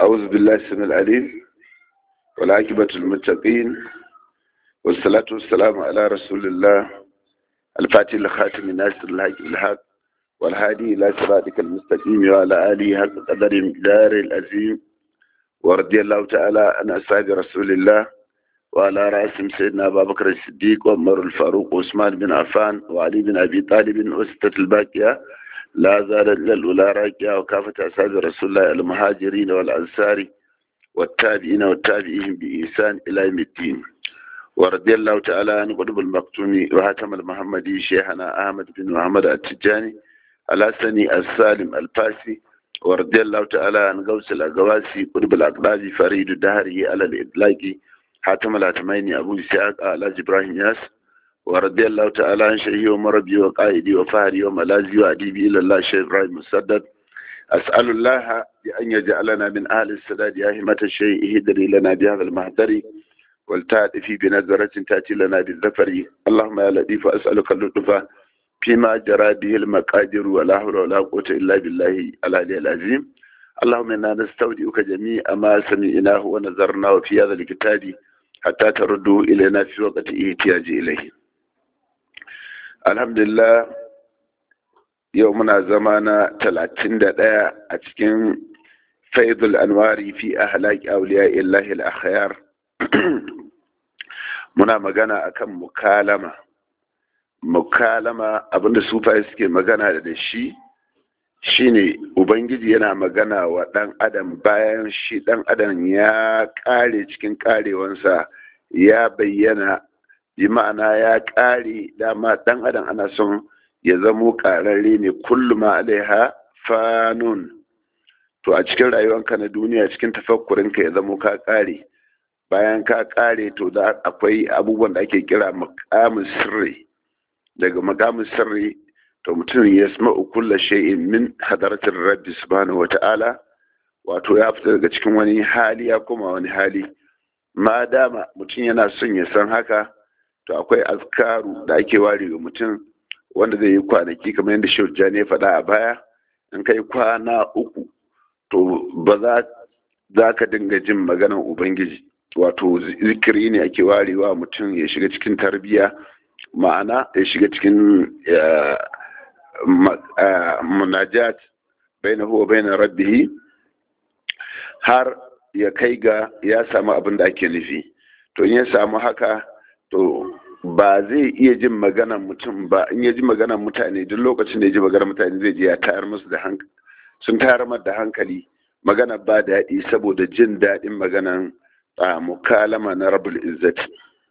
أعوذ بالله السميع العليم والعاقبة للمتقين والصلاة والسلام على رسول الله الفاتح لخاتم الناس الحق الحق والهادي إلى صراطك المستقيم وعلى آله حق قدر مقدار العظيم ورضي الله تعالى عن أصحاب رسول الله وعلى رأسهم سيدنا أبا بكر الصديق وعمر الفاروق وعثمان بن عفان وعلي بن أبي طالب وستة الباقية لا زالت للأولى راكية وكافة أصحاب رسول الله المهاجرين والأنصار والتابعين والتابعين بإحسان إلى يوم الدين ورضي الله تعالى عن قطب المقتومي وهاتم المحمدي شيخنا أحمد بن محمد التجاني الحسني السالم الفاسي ورضي الله تعالى عن غوث الأقواسي قطب الأقلاب فريد الدهري على الإطلاق حاتم الهاتمين أبو إسحاق على إبراهيم ياس ورضي الله تعالى عن شيخي ومربي وقائدي وفهري وملاذي وأديبي إلى الله شيخ إبراهيم مسدد أسأل الله بأن يجعلنا من أهل السداد يا همة الشيء هدري لنا بهذا المهدر والتأتي بنظرة تأتي لنا بالذفر اللهم يا لطيف أسألك اللطف فيما جرى به المقادير ولا حول ولا قوة إلا بالله العلي العظيم اللهم إنا نستودعك جميع ما سمعناه ونظرناه في هذا الكتاب حتى تردوا إلينا في وقت احتياج إليه الحمد لله يومنا زمانا 31 a cikin faidul anwari fi ahlaki awliya illahi al-akhyar muna magana akan mukalama mukalama abinda sufaye suke magana da shi shine ubangiji yana magana wa dan adam bayan shi dan adam ya kare cikin karewansa ya bayyana bi ma'ana ya kare dama dan adam ana son ya zamo kararre ne kullum alaiha fanun to a cikin rayuwanka na duniya cikin tafakkurinka ya zamo ka kare bayan ka kare to da akwai abubuwan da ake kira makamin sirri daga makamin sirri to mutum ya sama kulla shay'in min hadaratin rabbi subhanahu wata'ala wato ya fita daga cikin wani hali ya koma wani hali ma dama mutum yana son ya san haka to akwai azkaru da ake ware ga mutum wanda zai yi kwanaki kamar yadda shehu jani ya faɗa a baya in kai kwana uku to ba za ka dinga jin maganan ubangiji wato zikiri ne ake warewa mutum ya shiga cikin tarbiyya ma'ana ya shiga cikin munajat bai na huwa bai na rabbihi har ya kai ga ya samu abin da ake nufi to in ya samu haka to ba zai iya jin maganan mutum ba in ya ji maganan mutane duk lokacin da ya ji maganan mutane zai je ya tayar musu da hankali sun tayar da hankali magana ba daɗi saboda jin daɗin maganan a mukalama na rabul izzati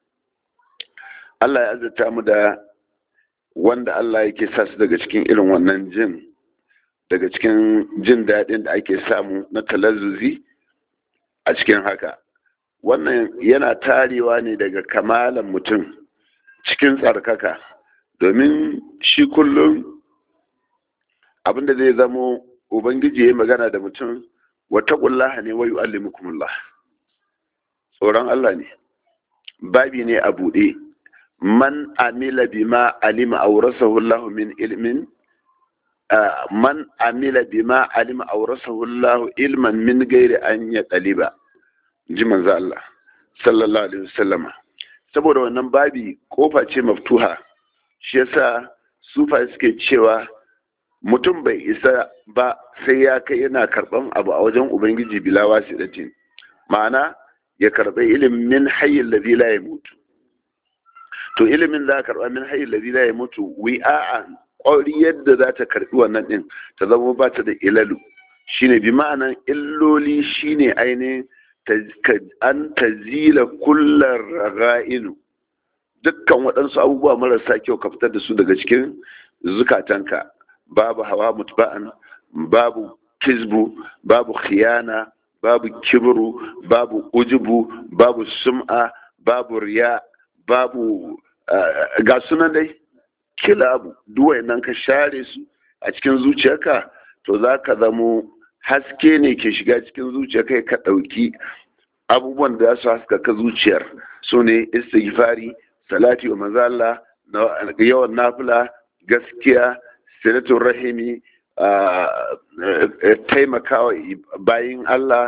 Allah ya azurta mu da wanda Allah yake sa su daga cikin irin wannan jin daga cikin jin daɗin da ake samu na talazzuzi a cikin haka wannan yana tarewa ne daga kamalan mutum cikin tsarkaka domin shi kullum abinda zai zamo ubangiji ya magana da mutum wata ƙullaha ne wayu allimukumullah tsoron Allah ne babi ne a buɗe man amila bima alima aurasahu Allah min ilmin man amila bima alima aurasahu Allah ilman min gairi an ya ɗaliba ji manzo Allah sallallahu alaihi wasallama saboda wannan babi kofa ce maftuha shi yasa sufa suke cewa mutum bai isa ba sai ya kai yana karban abu a wajen ubangiji bila wasidatin ma'ana ya karɓi ilimin hayyin ladhi la mutu. to ilimin za ka karɓa min hayyin ladhi la mutu wi'a ƙwari yadda za ta karɓi wannan ɗin ta zama ba ta da ilalu shine bi ma'anan illoli shine ainihin an tazila kullar raga'inu dukkan waɗansu abubuwa marasa kyau ka fitar da su daga cikin zukatanka babu hawa mutba'an babu kizbu babu khiyana babu kibru babu ujubu babu sum'a babu riya babu ga sunan dai kilabu duwai nan ka share su a cikin zuciyarka to za ka zamo haske ne ke shiga cikin zuciyarka ka ɗauki abubuwan da za su haskaka zuciyar su ne istighfari salati wa manzala yawan nafila gaskiya sinatun rahimi taimakawa bayin Allah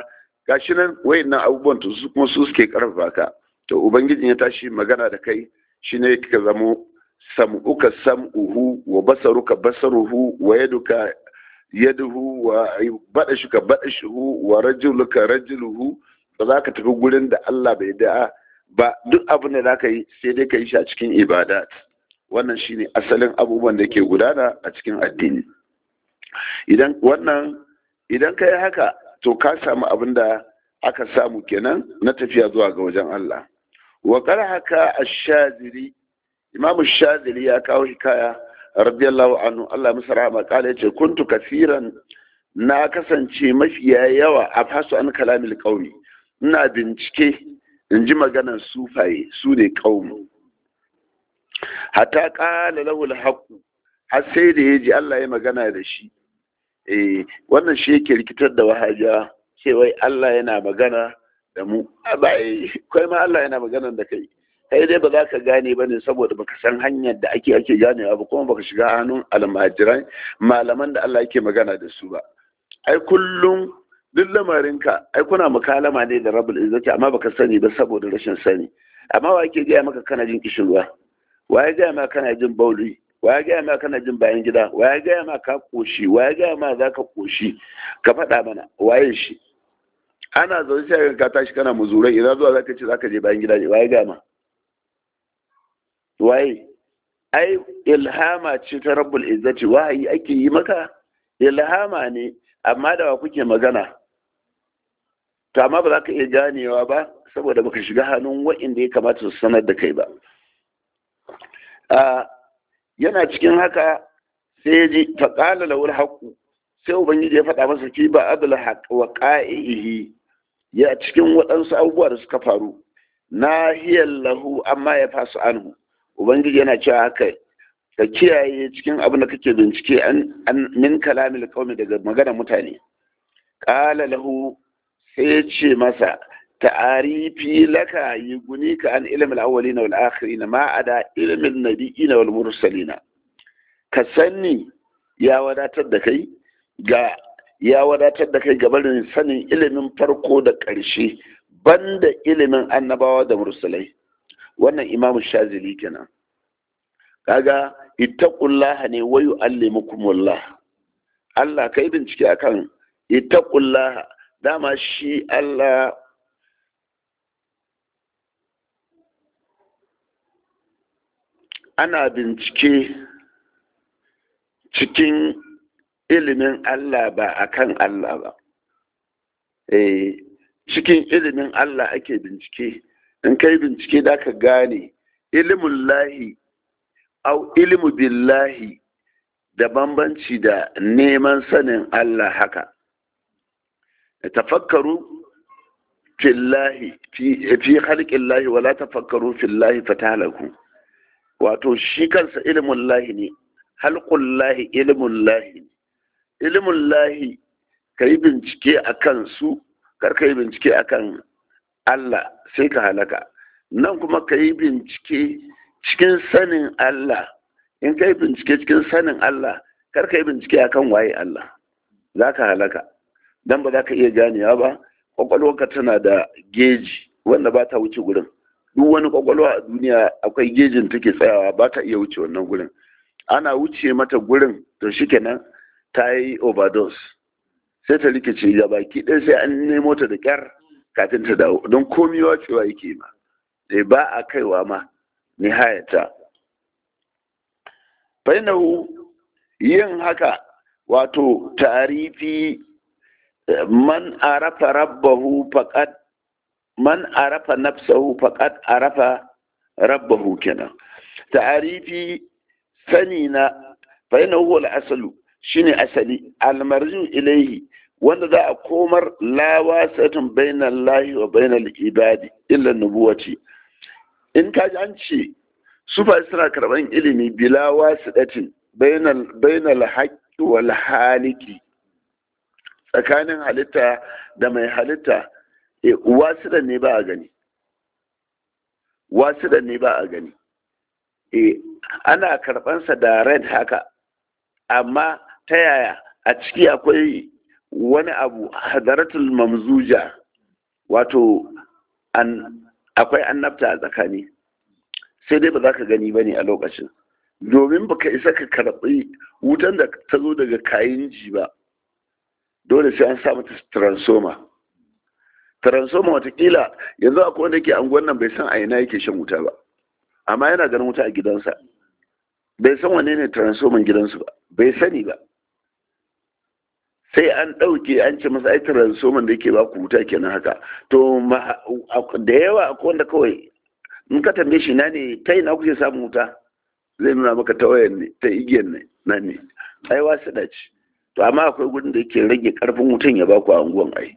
gashi nan wayannan abubuwan to su kuma su suke karfafa ka to ubangijin ya tashi magana da kai shine ka zamo sam'uka sam'uhu wa basaruka basaruhu wa yaduka yaduhu wa badashuka badashuhu wa rajuluka rajuluhu ba za ka tafi gurin da Allah bai da ba duk abin da za ka yi sai dai ka yi shi a cikin ibadat wannan shine asalin abubuwan da ke gudana a cikin addini idan wannan idan ka yi haka to ka samu abin da aka samu kenan na tafiya zuwa ga wajen Allah wa haka ash-shazili imamu shazili ya kawo hikaya radiyallahu anhu Allah masa rahama kala yace kuntu kafiran na kasance mafiya yawa a fasu an kalamil qaumi ina bincike in ji maganar sufaye su ne qaumu hatta qala lahu al har sai da yaji Allah ya magana da shi eh wannan shi yake rikitar da wahaja cewa Allah yana magana da mu bai kai ma Allah yana magana da kai kai dai ba za ka gane ba ne saboda baka san hanyar da ake ake ganewa ba kuma baka shiga hannun almajiran malaman da Allah yake magana da su ba ai kullum duk lamarinka ai kuna mukalama ne da rabul izzati amma baka sani ba saboda rashin sani amma wa yake gaya maka kana jin kishirwa wa ya gaya maka kana jin bauli wa ya gaya maka kana jin bayan gida wa ya gaya maka ka koshi wa ya gaya maka za ka koshi ka faɗa mana waye shi ana zaune sai ka tashi kana muzurai idan zuwa zaka ce zaka je bayan gida ne wa ya gaya ma waye ai ilhama ce ta rabbul izzati wahayi ake yi maka ilhama ne amma da wa kuke magana to amma ba za ka iya ganewa ba saboda baka shiga hannun wa'inda ya kamata su sanar da kai ba yana cikin haka sai ya ji faƙala lawul haƙu sai ubangiji ya faɗa masa ki ba adal haq wa qa'ihi ya cikin waɗansu abubuwa da suka faru nahiyar lahu amma ya fasu anhu ubangiji yana cewa haka ka kiyaye cikin abin da kake bincike an min kalamil qaumi daga magana mutane qala lahu sai ya ce masa ta'arifi laka yugunika an ilmin awwalina wal akhirin ma ada ilmin nabiyina wal mursalina ka sanni ya wadatar da kai ga ya wadatar da kai gabarin sanin ilimin farko da ƙarshe banda ilimin annabawa da mursalai wannan imamu shazili kenan kaga ittaqullah ne wa yu'allimukumullah Allah kai bincike akan ittaqullah dama shi Allah ana bincike cikin ilimin Allah ba akan Allah ba eh cikin ilimin Allah ake bincike in kai bincike da ka gane ilimin lahi au ilimu billahi da bambanci da neman sanin Allah haka tafakkaru fillahi fi halƙillahi wala tafakkaru fillahi fatalaku wato shi kansa ilimin lahi ne halƙun lahi ilimin lahi ilimin lahi ka yi bincike a kan su kar ka yi bincike a kan Allah sai ka halaka nan kuma ka yi bincike cikin sanin Allah in ka yi bincike cikin sanin Allah kar ka yi bincike a kan waye Allah za ka halaka don ba za ka iya ganewa ba kwakwalwarka tana da geji wanda ba ta wuce gurin duk wani kwakwalwa a duniya akwai gejin take tsayawa ba ta iya wuce wannan gurin ana wuce mata gurin to shikenan ta yi overdose sai ta rikice ga baki ɗaya sai an nemo ta da kyar kafin ta dawo don komi wacewa yake ma sai ba a kaiwa ma nihayata fainahu yin haka wato tarifi man arafa rabbahu faqad man arafa nafsahu faqad arafa rabbahu kenan ta'arifi sani na fa yana huwa al-asalu shine asali al-marju ilayhi wanda za a komar la wasatun bainal lahi wa bainal ibadi illa nubuwati in ka ji an ce su fa suna karban ilimi bila wasidatin bainal bainal haqqi wal haliki tsakanin halitta da mai halitta wasiɗa ne ba a gani wasiɗa ne ba a gani ana karɓansa da red haka amma ta yaya a ciki akwai wani abu hadaratul mamzuja wato an akwai annabta a tsakani sai dai ba za ka gani ba ne a lokacin domin baka isa ka karɓi wutan da ta zo daga kayan ji ba dole sai an sa mata transformer transformer watakila yanzu akwai wanda ke anguwan nan bai san a ina yake shan wuta ba amma yana ganin wuta a gidansa bai san wane ne transformer gidansu ba bai sani ba sai an ɗauke an ce masa ai transformer da yake ba ku wuta kenan haka to da yawa akwai wanda kawai in ka tambaye shi na ne ta ina kuke samun wuta zai nuna maka ta wayan ne ta igiyar ne na ne ai wasu da ce to amma akwai gudun da yake rage karfin wutan ya baku a unguwan ai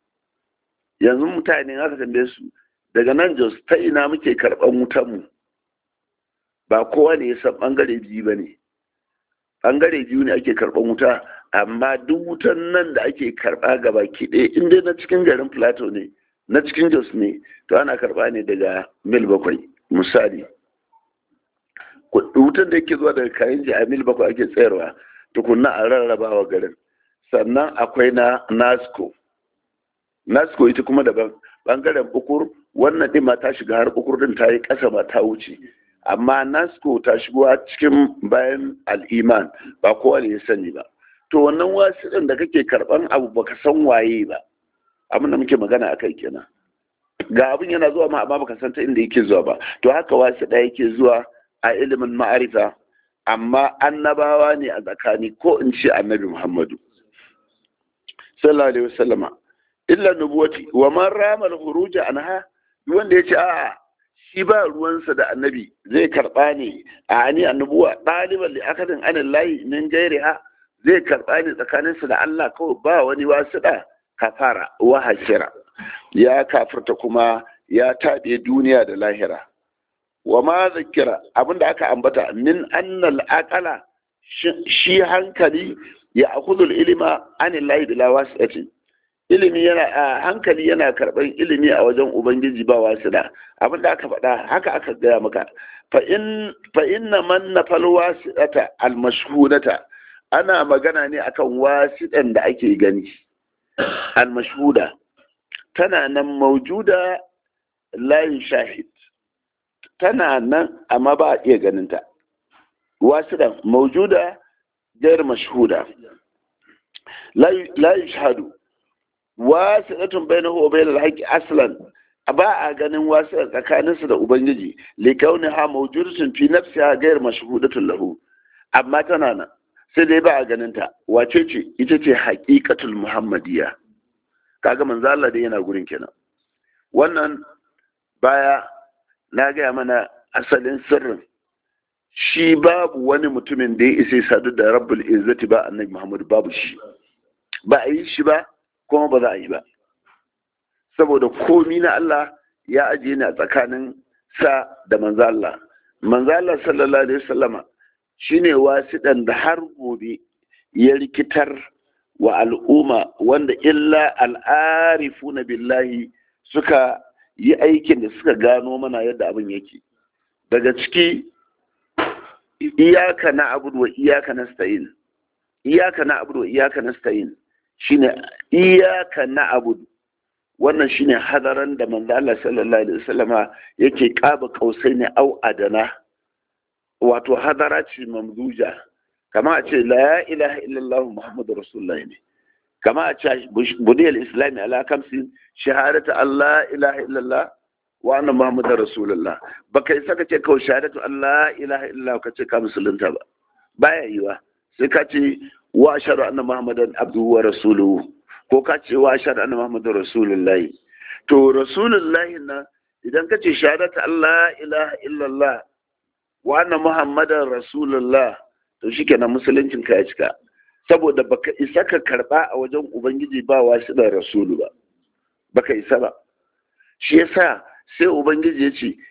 yanzu mutane aka tambaye su daga nan jos ta ina muke karban wutan mu ba kowa ne ya san bangare biyu ba ne bangare biyu ne ake karban wuta amma duk wutan nan da ake karba gaba ki ɗaya in dai na cikin garin plateau ne na cikin jos ne to ana karba ne daga mil bakwai misali wutan da yake zuwa daga kayan ji a mil bakwai ake tsayarwa tukunna a rarrabawa garin sannan akwai na nasco nasco ita kuma daban bangaren bukur wannan ɗin ma ta shiga har bukur din ta yi ƙasa ba ta wuce amma nasco ta shigo cikin bayan al'iman ba kowa ne ya sani ba to wannan wasu da kake karɓan abu baka san waye ba abin da muke magana a kai kenan ga abin yana zuwa ma amma baka san ta inda yake zuwa ba to haka wasu ɗaya yake zuwa a ilimin ma'arifa amma annabawa ne a tsakani ko in ce annabi muhammadu sallallahu alaihi wasallama illa nubuwati wa man rama al-khuruj anha wanda yace a shi ba ruwansa da annabi zai karba ne a ani annubuwa ɗaliban li akadin anillahi min gairiha zai karba ne tsakaninsa da Allah kawai ba wani wasuɗa kafara wa hasira ya kafirta kuma ya taɓe duniya da lahira wa ma zakira abinda aka ambata min annal aqala shi hankali ya akhudul ilima anillahi bila wasi'atin ilimi yana a hankali yana karɓar ilimi a wajen ubangiji ba wasila abinda aka faɗa haka aka gaya maka fa in fa inna man nafal wasi'ata al mashhudata ana magana ne akan wasiɗan da ake gani al mashhuda tana nan maujuda la shahid tana nan amma ba a iya ganinta wasiɗan maujuda gair mashhuda la yushhadu wasiɗatun bainahu wa bainal haqqi aslan ba a ganin wasiɗa tsakaninsu da ubangiji li kauniha mawjudatun fi nafsiha gair mashhudatun lahu amma tana nan sai dai ba a ganin ta wace ce ita ce haqiqatul muhammadiyya kaga manzo Allah dai yana gurin kenan wannan baya na gaya mana asalin sirrin shi babu wani mutumin da ya isa sadu da rabbul izzati ba annabi muhammad babu shi ba a yi shi ba kuma ba za a yi ba saboda komi na Allah ya ajiye ni a tsakanin sa da manzo Allah manzo Allah sallallahu alaihi wasallama shine wasiɗan da har gobe ya rikitar wa al'umma wanda illa al'arifuna billahi suka yi aikin da suka gano mana yadda abin yake daga ciki iyaka na abudu wa iyaka nasta'in iyaka na abudu wa iyaka nasta'in shine iyaka na abudu wannan shine hadaran da manzo Allah sallallahu alaihi wasallama yake kaba kausai ne au adana wato hadara ce mamduja kama a ce la ilaha illallah muhammadu rasulullahi ne kama a ce budiyar islami ala kamsin shahadatu allah ilaha illallah wa anna muhammadu rasulullah ba kai saka ce kawai shahadatu allah ilaha illallah ka ce ka musulunta ba baya yiwa sai ka ce wa ashhadu anna muhammadan abduhu wa rasuluhu ko ka ce wa ashhadu anna muhammadan rasulullahi to rasulullahi na idan ka ce shahadatu allah ilaha illallah wa anna muhammadan rasulullah to shikenan musuluncin ka ya cika saboda baka isa ka karba a wajen ubangiji ba wasu da rasulu ba baka isa ba shi yasa sai ubangiji ya ce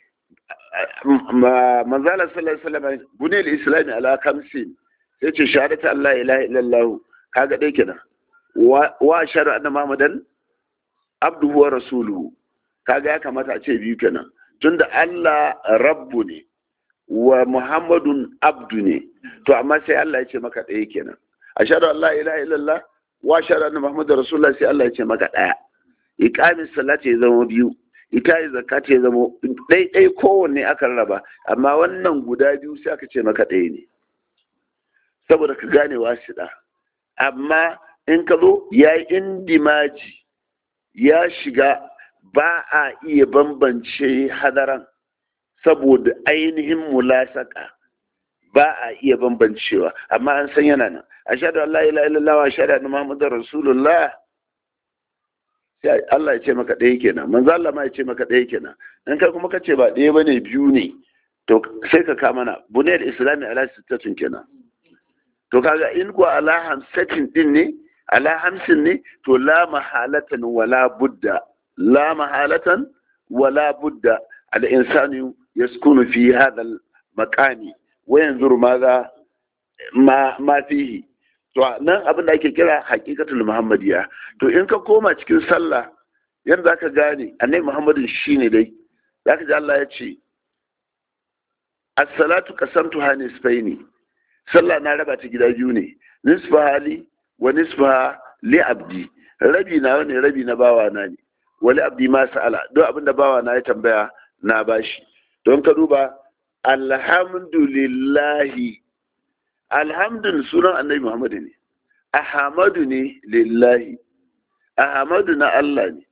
manzala sallallahu alaihi wasallam bunil islami ala kamsin sai ce shahadatu allah ilaha illallah kaga dai kenan wa shahadu anna muhammadan abduhu wa rasuluhu kaga ya kamata a ce biyu kenan tunda allah rabbu ne wa muhammadun abdu ne to amma sai Allah ya ce maka ɗaya kenan ashhadu an la ilaha illallah wa ashhadu anna muhammadar rasulullah sai Allah ya ce maka ɗaya iqamis salati ya zama biyu ita yi zakata ya zama ɗaiɗai kowanne aka raba amma wannan guda biyu sai aka ce maka ɗaya ne saboda ka gane wasiɗa amma in ka zo ya yi indimaji ya shiga ba a iya bambance hadaran saboda ainihin mulasaka ba a iya bambancewa amma an san yana nan ashhadu an la ilaha illallah wa ashhadu anna muhammadar rasulullah sai Allah ya ce maka ɗaya kenan manzo Allah ma ya ce maka ɗaya kenan in kai kuma ka ce ba ɗaya bane biyu ne to sai ka kama na bunayar islami ala sittatun kenan to kaga in ko ala hamsatin din ne ala hamsin ne to la mahalatan wala budda la mahalatan wala budda al insanu yaskunu fi hadha al maqami wa yanzuru maza ma ma fihi to nan abin da ake kira haqiqatul muhammadiya to in ka koma cikin sallah yanda zaka gane annabi muhammadin shine dai zaka ji Allah ya ce as-salatu qasamtuha nisfaini sallah na raba ta gida biyu ne nisfa hali wa nisfa li abdi rabi na wani rabi na bawa na ne wali abdi ma sa'ala don abin da bawa na ya tambaya na bashi don ka duba alhamdulillahi alhamdun sunan annabi muhammadu ne ahamadu ne lillahi ahamadu na Allah ne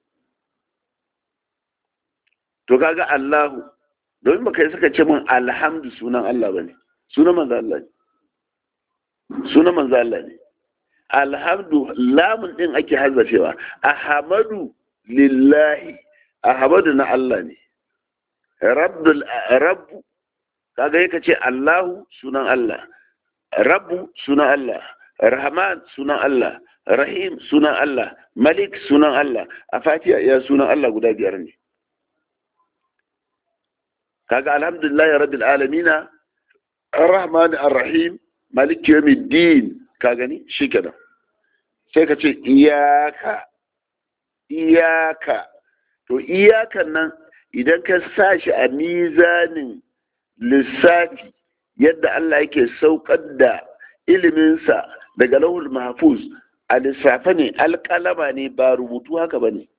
to kaga Allahu domin baka yi suka ce min alhamdu sunan Allah bane sunan manzo Allah ne sunan manzo Allah ne alhamdu lamun din ake hazafewa ahamadu lillahi ahamadu na Allah ne rabbul rabbu kaga yake ce Allahu sunan Allah rabbu sunan Allah rahman sunan Allah rahim sunan Allah malik sunan Allah a fatiha ya sunan Allah guda biyar ne kaga alhamdulillah rabbil alamina arrahman arrahim malik yawmiddin ka gani shikenan sai ka ce iyaka iyaka to iyakan nan idan ka sa shi a mizanin lissafi yadda Allah yake saukar da iliminsa daga lahul mahfuz a lissafe ne alƙalama ne ba rubutu haka ba ne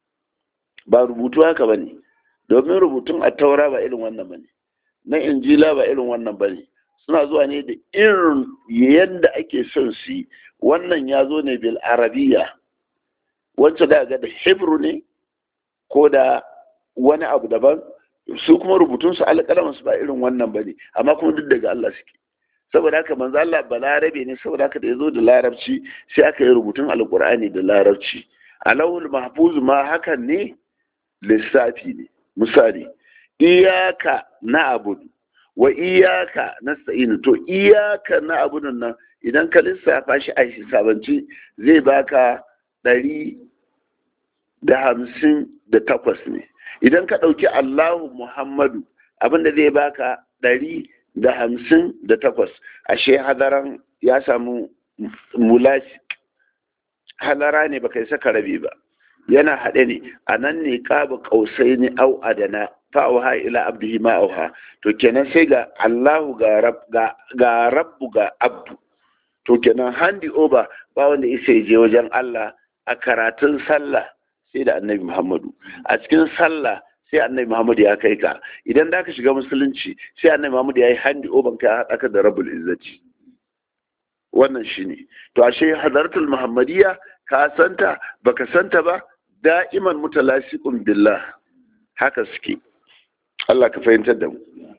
ba rubutu haka ba ne domin rubutun a taura ba irin wannan ba ne na injila ba irin wannan ba ne suna zuwa ne da irin yadda ake son su wannan ya zo ne bil arabiya wancan da ga da hebrew ne ko da wani abu daban su kuma rubutunsu alƙalamansu ba irin wannan ba ne amma kuma duk daga Allah suke saboda haka manzo Allah balarabe ne saboda haka da yazo da larabci sai aka yi rubutun alqur'ani da larabci alawul mahfuz ma hakan ne lissafi ne misali iyaka na abudu wa iyaka nasta'in to iyaka na abudun nan idan ka lissafa shi a hisabanci zai baka ɗari da hamsin da takwas ne idan ka ɗauki Allahu Muhammadu abinda zai baka ɗari da hamsin da takwas ashe hadaran ya samu mulashi hadara ne baka yi saka rabi ba yana haɗe ne a nan ne ƙaba ƙausai ne au adana fa'auha ila abdihi ma auha to kenan sai ga Allahu ga rabbu ga abdu to kenan handi over ba wanda isa je wajen Allah a karatun sallah sai da annabi Muhammadu a cikin sallah sai annabi Muhammadu ya kai ka idan da ka shiga musulunci sai annabi Muhammadu ya yi handi oban ka haɗa ka da rabul izzati wannan shine to ashe hadartul muhammadiyya ka santa baka santa ba da'iman mutalasiqun billah haka suke Allah ka fahimtar da mu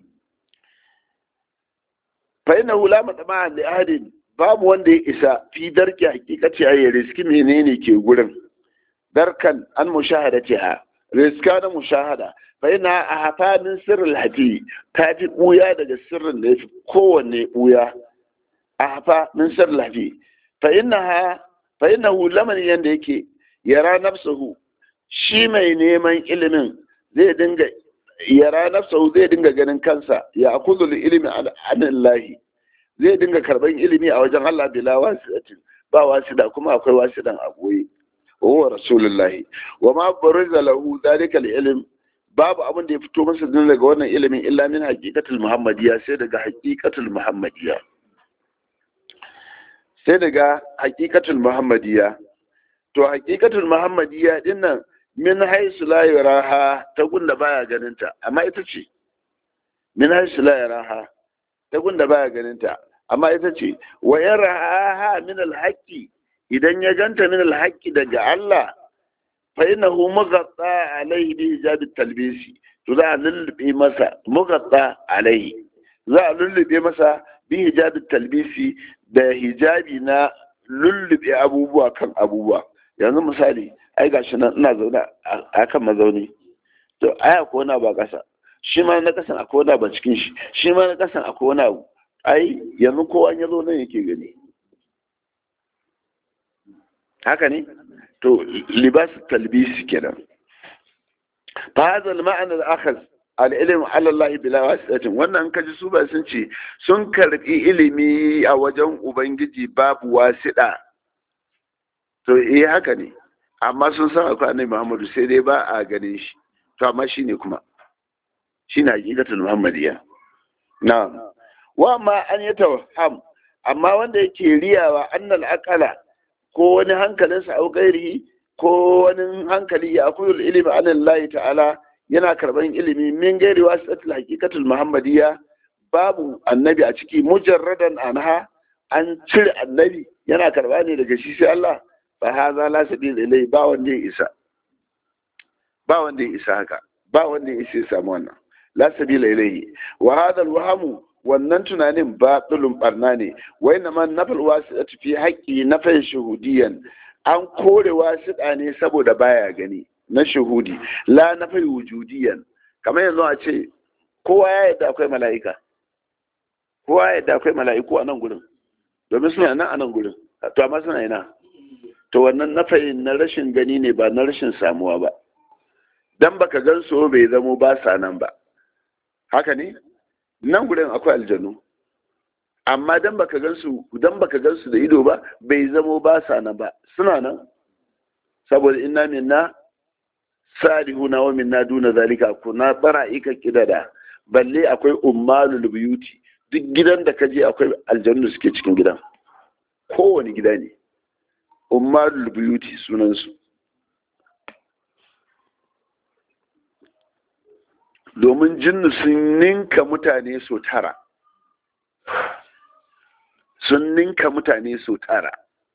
fa innahu la matama'a li ahadin babu wanda ya isa fi darki hakikati a riski menene ke gurin darkan an mushahadatiha riska na mushahada fa yana a hafanin sirrin hati ta fi buya daga sirrin da ya fi kowanne buya a hafa min sirrin hati fa yana fa yana lamarin yadda yake yara nafsahu shi mai neman ilimin zai dinga yara nafsahu zai dinga ganin kansa ya akuzul ilimi anillahi zai dinga karban ilimi a wajen Allah bila wasidatin ba wasida kuma akwai wasidan a goye وهو رسول الله وما برز له ذلك العلم babu abin da ya fito masa din daga wannan ilimin illa min haqiqatul muhammadiyya sai daga haqiqatul muhammadiyya sai daga haqiqatul muhammadiyya to haqiqatul muhammadiyya din nan min haisu la yaraha ta gunda baya ganinta amma ita ce min haisu la yaraha ta gunda baya ganinta amma ita ce wa yaraha min alhaqi idan ya ganta min alhaqi daga Allah fa innahu mughatta alaihi bi hijab talbisi to za a lullube masa mughatta alaihi za a lullube masa bi hijab talbisi da hijabi na lullube abubuwa kan abubuwa yanzu misali ai gashi nan ina zaune a kan mazauni to ai akwai wani ba kasa shi ma na kasan akwai wani ba cikin shi shi ma na kasan akwai wani abu ai yanzu kowa ya zo nan yake gani haka ne to libas talbisi kenan fa hadha al-ma'na al-akhaz al-ilm ala Allah bila wasitin wannan kaji su ba sun ce sun karbi ilimi a wajen ubangiji babu wasida to eh haka ne amma sun san akwai annabi Muhammadu sai dai ba a ganin shi to amma shine kuma shine hakikatul muhammadiya na'am wa ma an yatawham amma wanda yake riyawa annal aqala ko wani hankalinsa au gairihi ko wani hankali ya akuyul ilimi an Allah ta'ala yana karban ilimi min gairi wasitul haqiqatul muhammadiyya babu annabi a ciki mujarradan anha an cire annabi yana karba ne daga shi sai Allah fa haza la sabil ilai ba wanda ya isa ba wanda ya isa haka ba wanda ya isa samu wannan la sabila ilai wa hadha alwahamu wannan tunanin batilun barna ne wai na man nafal wasiɗa fi haƙƙi na fai shuhudiyan an kore wasiɗa ne saboda baya gani na shuhudi la na fai wujudiyan kamar yanzu a ce kowa ya yadda akwai mala'ika kowa ya yadda akwai mala'iku a nan gurin domin suna nan a nan gurin to amma suna ina to wannan nafayin na rashin gani ne ba na rashin samuwa ba dan baka gan so bai zamo ba sa nan ba haka ne nan gurin akwai aljanu amma dan baka gansu dan baka gansu da ido ba bai zamo ba sa nan ba suna nan saboda inna minna salihuna wa minna duna zalika kuna bara'ika kidada balle akwai ummalul buyuti duk gidan da kaje akwai aljannu suke cikin gidan kowane gida ne ummalul buyuti sunan su domin jinnu sun ninka mutane so tara sun ninka mutane so tara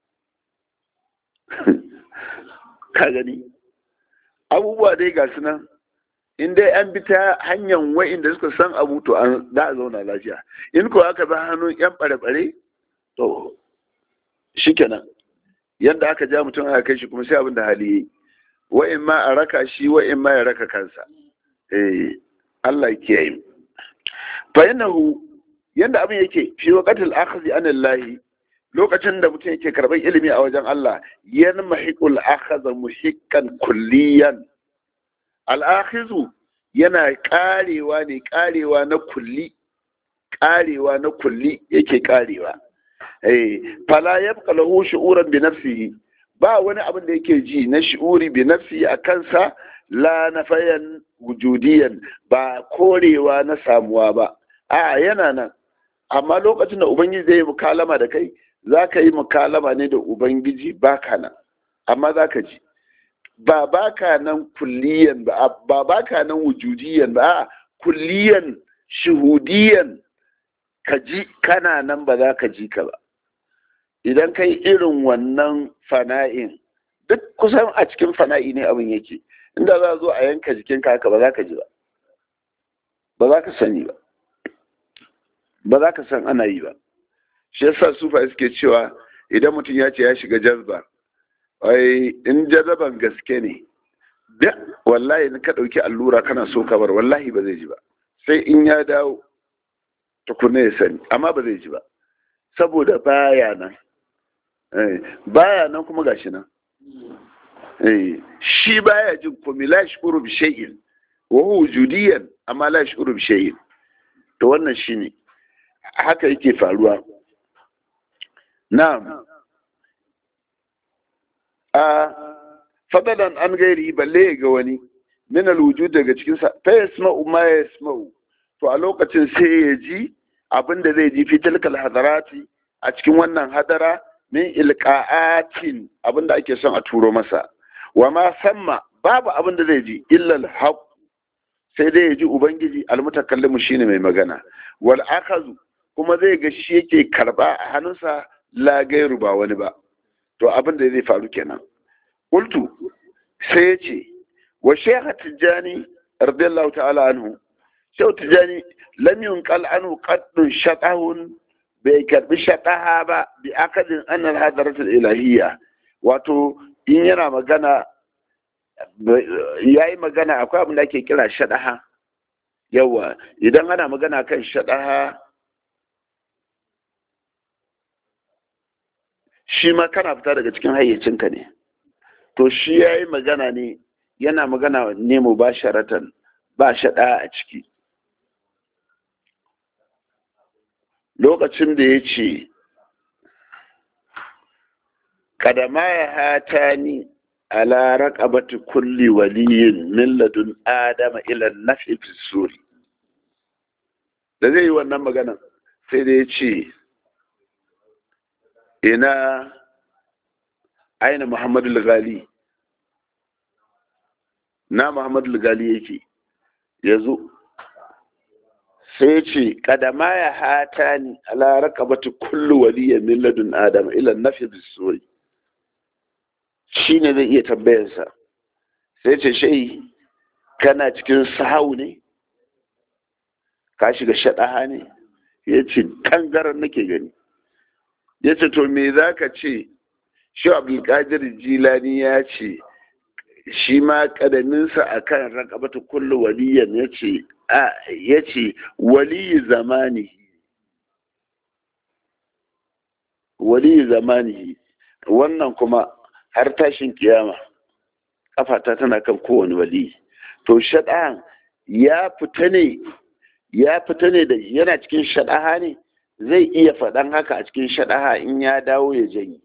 ka gani abubuwa dai ga nan in dai an bi ta hanyar wa'inda suka san abu to an za a zauna lafiya in ko aka bi hannun yan bare-bare to shikenan yadda aka ja mutum aka kai shi kuma sai abin da hali yi wa'in ma a raka shi wa'in ma ya raka kansa eh Allah ke yi fa innahu yanda abin yake fi waqatil akhdhi an Allah lokacin da mutum yake karɓar ilimi a wajen Allah yan mahiqul akhadha muhiqqan kulliyan al yana karewa ne karewa na kulli karewa na kulli yake karewa eh fala yabqa lahu shu'uran bi nafsihi ba wani abin da yake ji na shi'uri bi nafsi a kansa la nafayan wujudiyan ba korewa na samuwa ba a yana nan amma lokacin da ubangiji zai yi mukalama da kai za ka yi mukalama ne da ubangiji baka nan amma za ka ji ba baka nan kulliyan ba ba baka nan wujudiyan ba a kulliyan shuhudiyan ka ji kana nan ba za ka ji ka ba idan kai irin wannan fana'in duk kusan a cikin fana'i ne abin yake inda za a zo a yanka jikinka haka ba za ka ji ba ba za ka sani ba ba za ka san ana yi ba shi yasa sufa suke cewa idan mutum ya ce ya shiga jazba wai in jazaban gaske ne da wallahi in ka ɗauki allura kana so ka bar wallahi ba zai ji ba sai in ya dawo tukuna ya sani amma ba zai ji ba saboda baya nan baya nan kuma gashi nan shi baya jin komai la shuru bi shay'in wa huwa wujudiyan amma la shuru bi shay'in to wannan shine haka yake faruwa na'am a fadalan an gairi balle ga wani min alwujud daga cikin sa fa yasma'u ma yasma'u to a lokacin sai ya ji abinda zai ji fi tilkal hadarati a cikin wannan hadara min ilqa'atin abinda ake son a turo masa wa ma samma babu abin da zai ji illal haq sai dai ya ji ubangiji almutakallimu shine mai magana wal akazu kuma zai ga shi yake karba a hannunsa la gairu ba wani ba to abin da zai faru kenan qultu sai ya ce wa shaykh tijani radiyallahu ta'ala anhu shaykh tijani lam yunqal anhu qaddun shatahun bai karbi shataha ba bi akadin annal hadaratul ilahiyya wato in yana magana ya yi magana akwai abin da ake kira shaɗaha yawa idan ana magana kan shaɗaha shi ma kana fita daga cikin hayyacinka ne to shi ya yi magana ne yana magana ne mu ba sharatan ba shaɗa a ciki lokacin da ya ce kadama ya hata ni ala raqabati kulli waliyin min ladun adama ila nafi fi suri da zai yi wannan maganan sai da ya ce ina aina muhammadu gali na muhammadu gali yake ya zo sai ce kadama ya hata ni ala raqabati kulli waliyin min ladun adama ila nafi fi suri shi ne zai iya tambayarsa sai ce shai kana cikin sahau ne ka shiga shaɗaha ne ya ce ƙangaren nake gani ya ce to me za ka ce shi abdulkadir jilani ya ce shi ma ƙadaminsa a kan rakabata kullu waliyan ya ce ya ce waliyi zamani waliyi zamani wannan kuma har tashin kiyama kafata tana kan kowane wali to shaɗahan ya fita ne ya fita ne da yana cikin shaɗaha ne zai iya faɗan haka a cikin shaɗaha in ya dawo ya janyi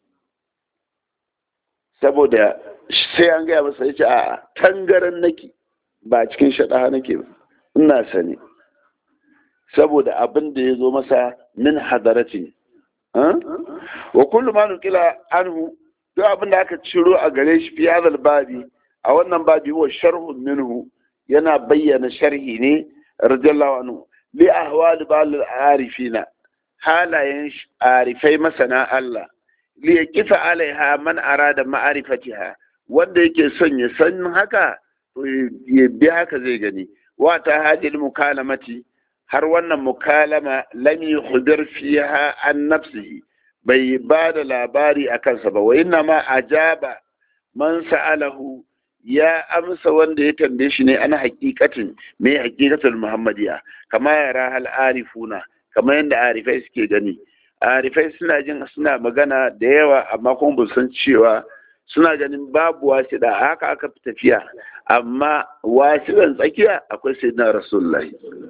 saboda sai an gaya masa ya ce a tangaran nake ba cikin shaɗaha nake ba ina sani saboda abin da ya zo masa min hadaratin wa kullu ma nukila anhu duk abin da aka ciro a gare shi fi hadal babi a wannan babi wa sharhun minhu yana bayyana sharhi ne radiyallahu anhu li ahwal bal arifina halayen arifai masana Allah li yakifa alaiha man arada ma'arifatiha wanda yake son ya san haka to ya bi haka zai gani wa ta hadil mukalamati har wannan mukalama lam yukhbir fiha an nafsihi bai ba da labari a kansa ba wa inna ma ajaba man sa'alahu ya amsa wanda ya tambaye shi ne ana hakikatin me hakikatul muhammadiya kama ya rahal arifuna kama yadda arifai suke gani arifai suna jin suna magana da yawa amma kuma ba san cewa suna ganin babu wasiɗa haka aka fi tafiya amma wasiɗan tsakiya akwai sayyidina rasulullahi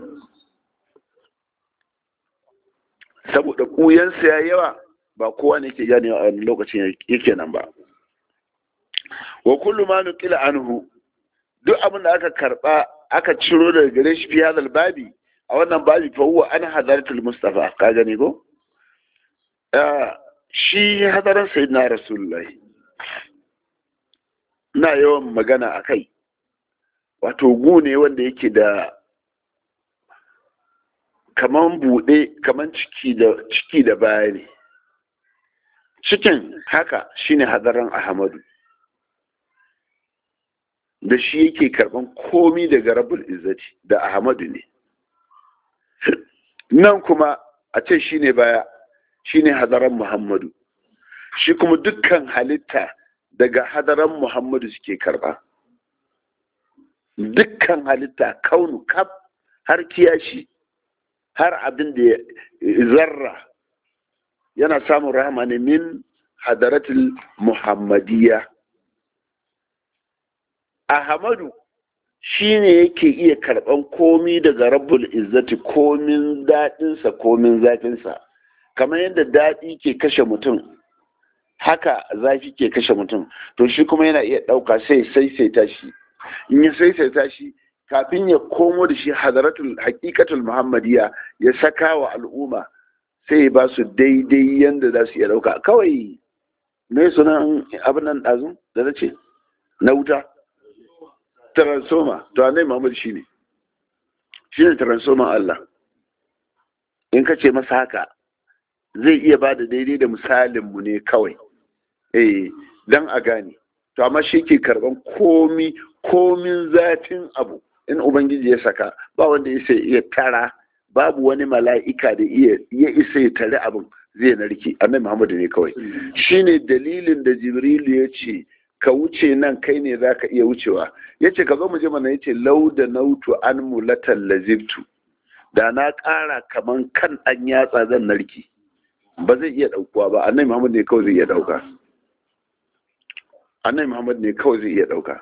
saboda ƙuyansa ya yawa ba kowa ne ke gane a lokacin yake nan ba wa kullu ma nuqila anhu duk abin da aka karba aka ciro daga gare shi fi hadal babi a wannan babi fa huwa an hadaratul mustafa ka gani ko shi hadaran sayyidina rasulullahi na yawan magana a kai wato gu ne wanda yake da kaman buɗe kaman ciki da ciki da baya ne cikin haka shine hadaran ahmadu da shi yake karban komi daga rabul izzati da ahmadu ne nan kuma a ce shine baya shine hadaran muhammadu shi kuma dukkan halitta daga hadaran muhammadu suke karba dukkan halitta kaunu kaf har kiyashi har abin da zarra yana samun rahama ne min hadaratul muhammadiyya ahmadu shi ne yake iya karɓan komi daga rabbul izzati komin daɗinsa komin zafinsa kamar yadda daɗi ke kashe mutum haka zafi ke kashe mutum to shi kuma yana iya ɗauka sai saisaita shi in ya saisaita shi kafin ya komo da shi hadaratul haƙiƙatul muhammadiya ya saka wa al'umma sai ya ba su daidai yadda za su iya ɗauka kawai me sunan abin nan ɗazun da na ce na wuta transformer to annabi Muhammad shine shine transformer Allah in ka ce masa haka zai iya ba da daidai da misalinmu ne kawai eh dan a gane to amma shi ke karban komi komin zafin abu in ubangiji ya saka ba wanda ya iya tara babu wani mala'ika da ya isa ya tare abin zai narke annabi muhammadu ne kawai shine dalilin da jibrilu ya ce ka wuce nan kai ne za ka iya wucewa ya ce ka zo mu je mana ya ce lau da nautu an mulatan lazibtu da na ƙara kaman kan ɗan yatsa zan narki ba zai iya ɗaukuwa ba annabi muhammad ne kawai zai iya ɗauka annabi muhammad ne kawai zai iya ɗauka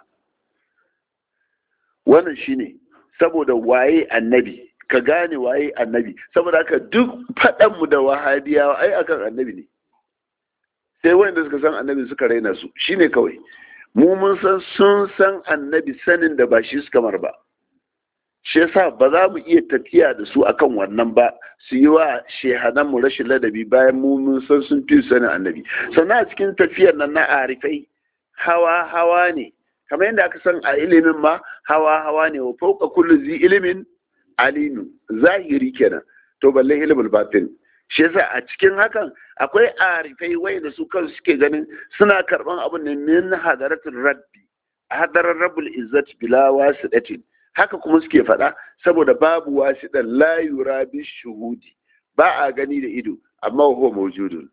wannan shine saboda waye annabi ka gane waye annabi saboda haka duk faɗanmu da wahabiyawa ai akan annabi ne sai wanda suka san annabi suka raina su shine kawai mu mun san sun san annabi sanin da ba shi suka mar ba shi yasa ba za mu iya tafiya da su akan wannan ba su yi wa shehanan mu rashin ladabi bayan mu mun san sun fi sanin annabi sannan a cikin tafiyar nan na arifai hawa hawa ne kamar yadda aka san a ilimin ma hawa hawa ne wa fauka kullu zi ilimin alimu zahiri kenan to balle ilimin batin shi yasa a cikin hakan akwai arifai wai da su kansu suke ganin suna karban abin ne min hadaratul rabbi hadarar rabbul izzat bila wasidatin haka kuma suke faɗa saboda babu wasidan la yura bi shuhudi ba a gani da ido amma huwa mawjudun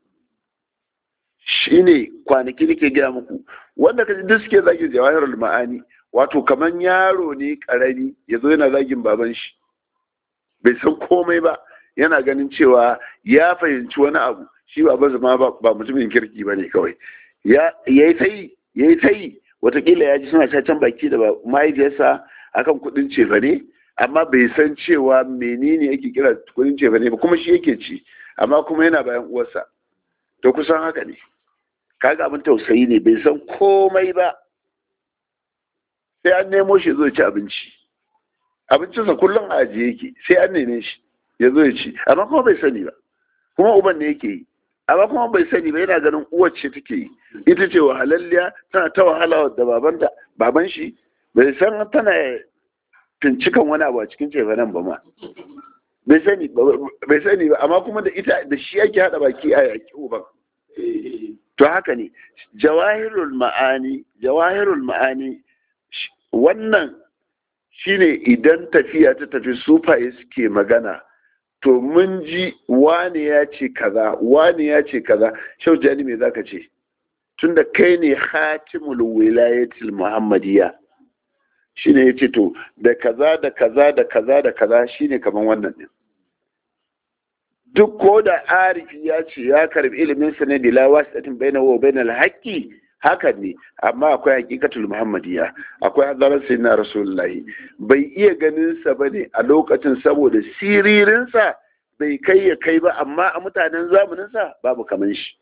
shine kwanaki nake gaya muku wanda kaji duk suke zagin jawahirul ma'ani wato kaman yaro ne karami yazo yana zagin baban shi bai san komai ba yana ganin cewa ya fahimci wani abu shi ba zama ba mutumin kirki ba ne kawai ya yi ta yi ya yi ta yi watakila ya ji suna cacan baki da mahaifiyarsa akan kudin cefa ne amma bai san cewa menene yake kira kudin cefa ne ba kuma shi yake ci amma kuma yana bayan uwarsa to kusan haka ne kaga abin tausayi ne bai san komai ba sai an nemo shi zo ci abinci abincinsa kullum a ajiye yake sai an neme shi ya zo ya ci amma kuma bai sani ba kuma uban ne yake yi amma kuma bai sani ba yana ganin uwar ce take yi ita ce wahalalliya tana ta wahala da baban da baban shi bai san tana fincikan wani abu a cikin cefanen ba ma bai sani bai sani ba amma kuma da ita da shi yake hada baki a yaki uban to haka ne jawahirul ma'ani jawahirul ma'ani wannan shine idan tafiya ta tafi sufaye suke magana to mun ji wane ya ce kaza wane ya ce kaza shau jani me zaka ce tunda kai ne hatimul wilayatil muhammadiyya shine yace to da kaza da kaza da kaza da kaza shine kaman wannan din duk ko da arifi ya ce ya karbi ilimin sa ne bila wasidatin bainahu wa bainal haqqi hakan ne amma akwai hakikatul muhammadiyya akwai hadarar sai na rasulullahi bai iya ganin sa bane a lokacin saboda siririn sa bai kai ya kai ba amma a mutanen zamanin sa babu kaman shi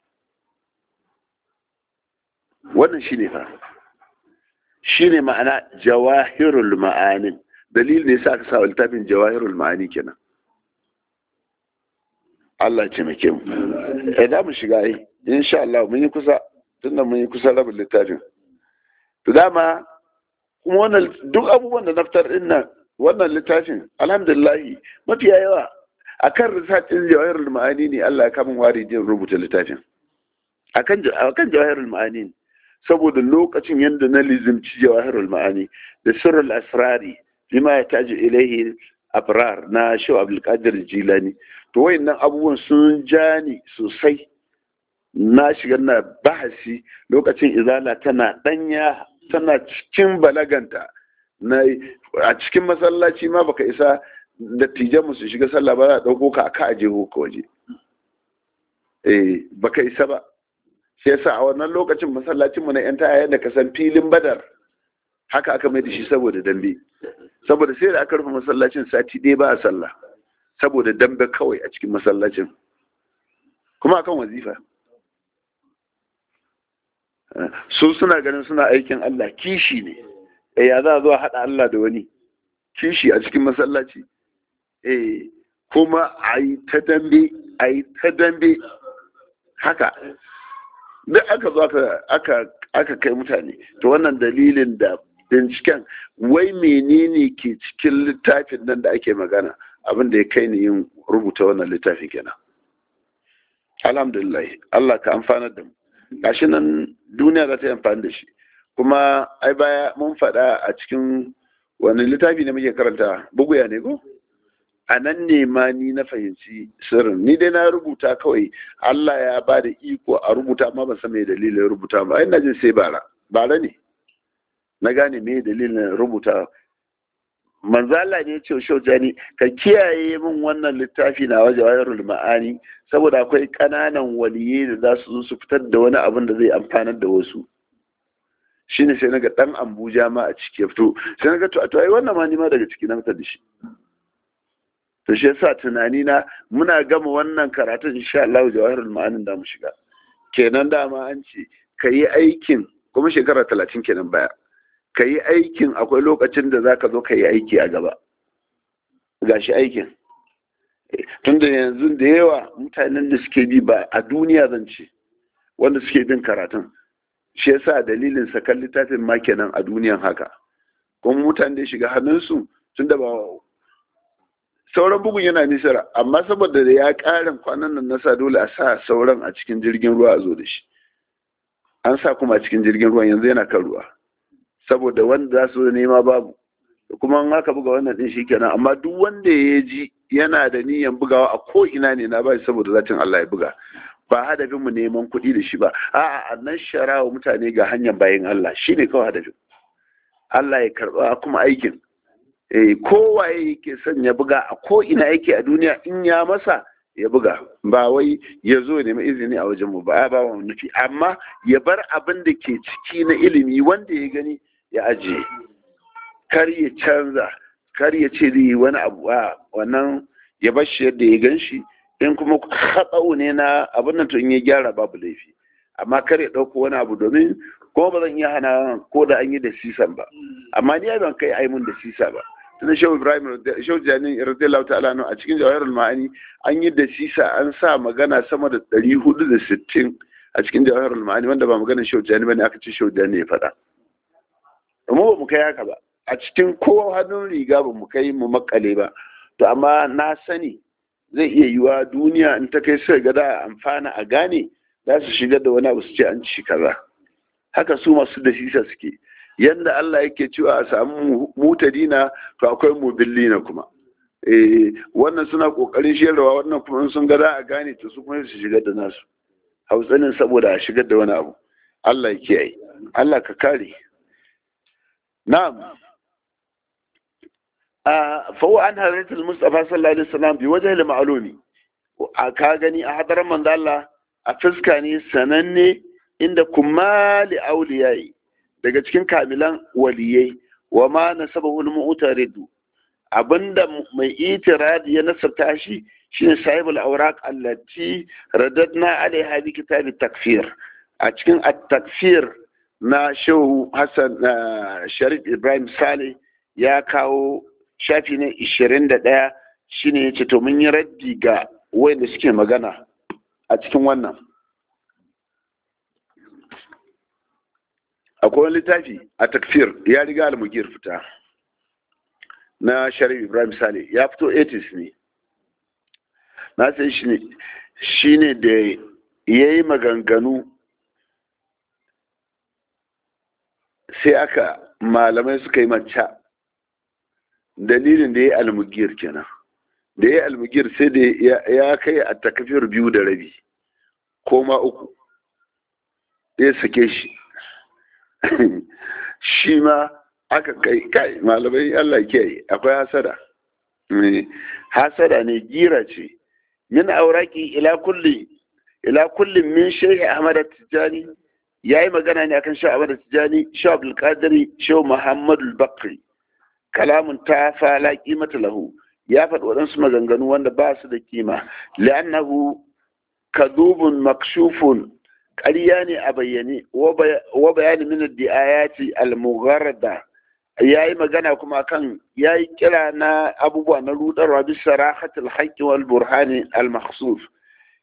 wannan shine fa shine ma'ana jawahirul ma'anin dalil ne sa aka sa littafin jawahirul ma'ani kenan Allah ce mai mu eh da mu shiga yi insha Allah mun yi kusa tunda mun yi kusa rabin littafin to dama kuma wannan duk abubuwan da naftar din nan wannan littafin alhamdulillah mafiya yawa akan risacin jawahirul ma'ani ne Allah ya kamun wari jin rubuta littafin akan akan jawahirul ma'ani saboda lokacin yadda na lizimci jawahirul ma'ani da sirrul asrari lima ya taji ilaihi abrar na shaw abdul qadir jilani to wayannan abubuwan sun ja ni sosai na shiga na bahasi lokacin izala tana danya tana cikin balaganta na a cikin masallaci ma baka isa dattijan su shiga sallah ba za a dauko ka aka aje ka waje eh baka isa ba shi yasa a wannan lokacin masallacin mu na yan taya da ka san filin badar haka aka mai da shi saboda dambe saboda sai da aka rufe masallacin sati ɗaya ba a sallah saboda dambe kawai a cikin masallacin kuma akan wazifa su suna ganin suna aikin Allah kishi ne eh ya za a zo a haɗa Allah da wani kishi a cikin masallaci eh kuma a yi ta dambe a yi ta dambe haka duk aka zo aka aka kai mutane to wannan dalilin da binciken wai menene ke cikin littafin nan da ake magana abin da ya kai ni yin rubuta wannan littafin kenan alhamdulillah Allah ka amfanar da mu gashi nan duniya za ta yi amfani da shi kuma ai baya mun faɗa a cikin wani littafi ne muke karanta buguya ne ko a nan ne ma ni na fahimci sirrin ni dai na rubuta kawai Allah ya ba da iko a rubuta amma ban san me dalilin rubuta ba ina jin sai bara bara ne na gane me dalilin rubuta manzo Allah ne ya ce shau jani ka kiyaye min wannan littafi na waje wayarul ma'ani saboda akwai kananan waliye da za su zo su fitar da wani abin da zai amfanar da wasu shine sai naga dan Abuja ma a ciki ya fito sai naga to to ai wannan ma ni ma daga ciki na fitar da shi to shi yasa tunani na muna gama wannan karatun insha Allah jawahirul ma'anin da mu shiga kenan dama an ce kayi aikin kuma shekara talatin kenan baya kayi aikin akwai lokacin da zaka zo kayi aiki a gaba gashi aikin tunda yanzu da yawa mutanen da suke bi ba a duniya zan ce wanda suke bin karatun shi yasa dalilin sakan littafin ma kenan a duniyan haka kuma mutane da shiga hannunsu tunda ba sauran bugun yana nisara amma saboda da ya ƙarin kwanan nan nasa dole a sa sauran a cikin jirgin ruwa a zo da shi an sa kuma a cikin jirgin ruwan yanzu yana kan ruwa saboda wanda za su nema babu kuma an haka buga wannan din shikenan amma duk wanda ya ji yana da niyyar bugawa a ko ina ne na bai saboda zatin Allah ya buga ba hadafin mu neman kuɗi da shi ba a'a annan sharawa mutane ga hanyar bayin Allah shine kawai hadafin Allah ya karba kuma aikin eh kowaye yake son ya buga a ko ina yake a duniya in ya masa ya buga ba wai ya zo nemi izini a wajen mu ba ba wa nufi amma ya bar abin da ke ciki na ilimi wanda ya gani ya ajiye kar ya canza kar ya ce zai wani abu a wannan ya bar shi yadda ya gan shi in kuma haɗau ne na abin nan to in ya gyara babu laifi amma kar ya ɗauko wani abu domin kuma ba zan iya hana ko da an yi da sisan ba amma ni ban kai ai mun da sisa ba tunda shehu ibrahim shehu jani radiyallahu ta'ala a cikin jawahirul ma'ani an yi da sisa an sa magana sama da ɗari hudu da sittin a cikin jawahirul ma'ani wanda ba magana shehu jani bane aka ce shehu jani ya faɗa mu ba mu kai haka ba a cikin kowa hannun riga ba mu kai mu makale ba to amma na sani zai iya yiwa duniya in ta kai suka ga da amfana a gane za su shigar da wani abu su ce an ci kaza haka su masu da sisa suke yanda Allah yake cewa a samu mutadina to akwai mubillina kuma eh wannan suna kokarin shirarwa wannan kuma sun ga za a gane to su kuma su shigar da nasu hautsanin saboda a shigar da wani abu Allah ya kiyaye Allah ka kare na'am فهو عن حضرة المصطفى صلى الله عليه وسلم بوجه المعلومي ka gani a hadarar manzo Allah a fuska ne sananne inda kumali auliyai daga cikin kamilan waliyai wa ma nasabahu al-mu'taridu abinda mai itiradi ya nasabta shi shine sahibul awraq allati radadna alaiha bi kitab takfir a cikin at-takfir na shehu Hassan Sharif Ibrahim Saleh ya kawo shafi na ishirin da ɗaya shine ya ce to mun yi raddi ga wanda suke magana a cikin wannan akwai wani littafi a takfir ya riga almugir fita na sharif ibrahim sale ya fito 80s ne na sai shi ne da ya yi maganganu sai aka malamai suka yi manca dalilin da ya yi almugir kenan da ya yi almugir sai da ya kai a takafiyar biyu da rabi ko ma uku ya sake shi shi ma aka kai kai malamai Allah kiyaye akwai hasada hasada ne gira ce min auraki ila kulli ila kullin min shehi ahmad tijani yayi magana ne akan shehu ahmad tijani shehu abdul qadiri shehu muhammad al-bakri kalamun ta fa la qimata lahu ya faɗi waɗansu maganganu wanda ba su da kima li'annahu kadubun makshufun ƙarya ne a bayyane wa bayani min ad-di'ayati al-mugharrada yayi magana kuma kan yayi kira na abubuwa na rudarwa bi sarahatil haqqi wal burhani al-makhsuf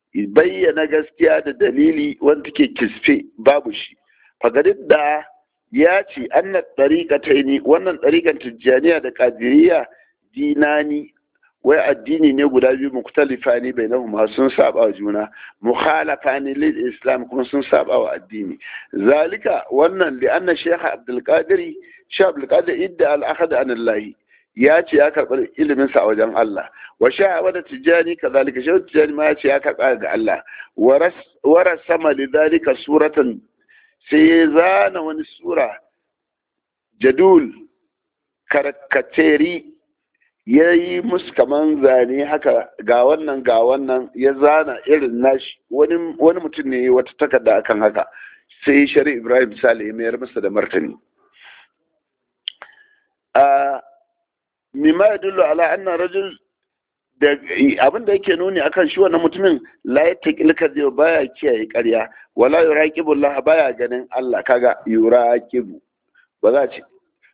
bayyana gaskiya da dalili wanda take kisfe babu shi fagadid da ya ce anna ɗariƙataini wannan ɗariƙan tijjaniya da ƙadiriya dinani wai addini ne guda biyu muktalifa ne bai nahu sun saba wa juna mukhalafa ne lil islam kuma sun saba wa addini zalika wannan li anna shaykh abdul qadir shaykh abdul qadir idda al akhad an allah ya ce ya karɓar ilimin sa a wajen Allah wa sha'a da tijani kazalika shaykh tijani ma ya ce ya karɓa ga Allah wa rasama li zalika suratan sai ya zana wani sura jadul karkateri ya yi musu kaman zane haka ga wannan ga wannan ya zana irin nashi wani mutum ne wata takarda akan haka sai shari ibrahim sale ya mayar masa da martani a mimma ya dullo ala annan rajul da abin da yake nuni akan shi wannan mutumin la ya taƙil kadhiba baya kiyaye ƙarya wala yuraqibu Allah baya ganin Allah kaga yuraqibu ba za ce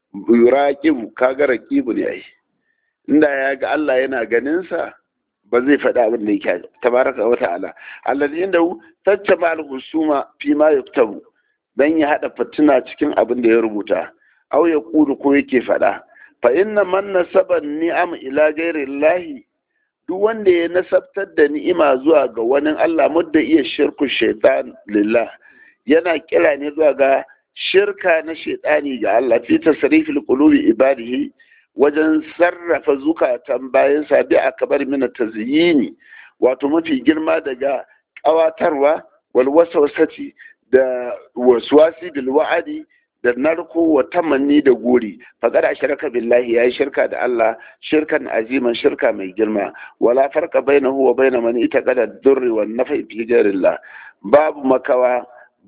yuraqibu kaga raqibu ne ai inda ya ga Allah yana ganin sa ba zai faɗa abin da yake tabaraka wa ta'ala allazi inda tattaba al-husuma fi ma yuktabu dan ya hada fitina cikin abin da ya rubuta aw ya kudu ko yake faɗa fa inna man nasaba ni'am ila ghairi Allah duk wanda ya nasabtar da ni'ima zuwa ga wani Allah mudda iya shirku shaitan lillah yana kira ne zuwa ga shirka na shaitani ga Allah fi tasrifil qulubi ibadihi wajen sarrafa zukatan bayan sabi a kabar mina tazyini wato mafi girma daga kawatarwa wal waswasati da waswasi bil wa'adi da narko wa tamanni da gori faqad ashraka billahi yayi shirka da Allah shirkan aziman shirka mai girma wala farqa bainahu wa bain man itaqada ad-durr wan nafi fi ghayrillah babu makawa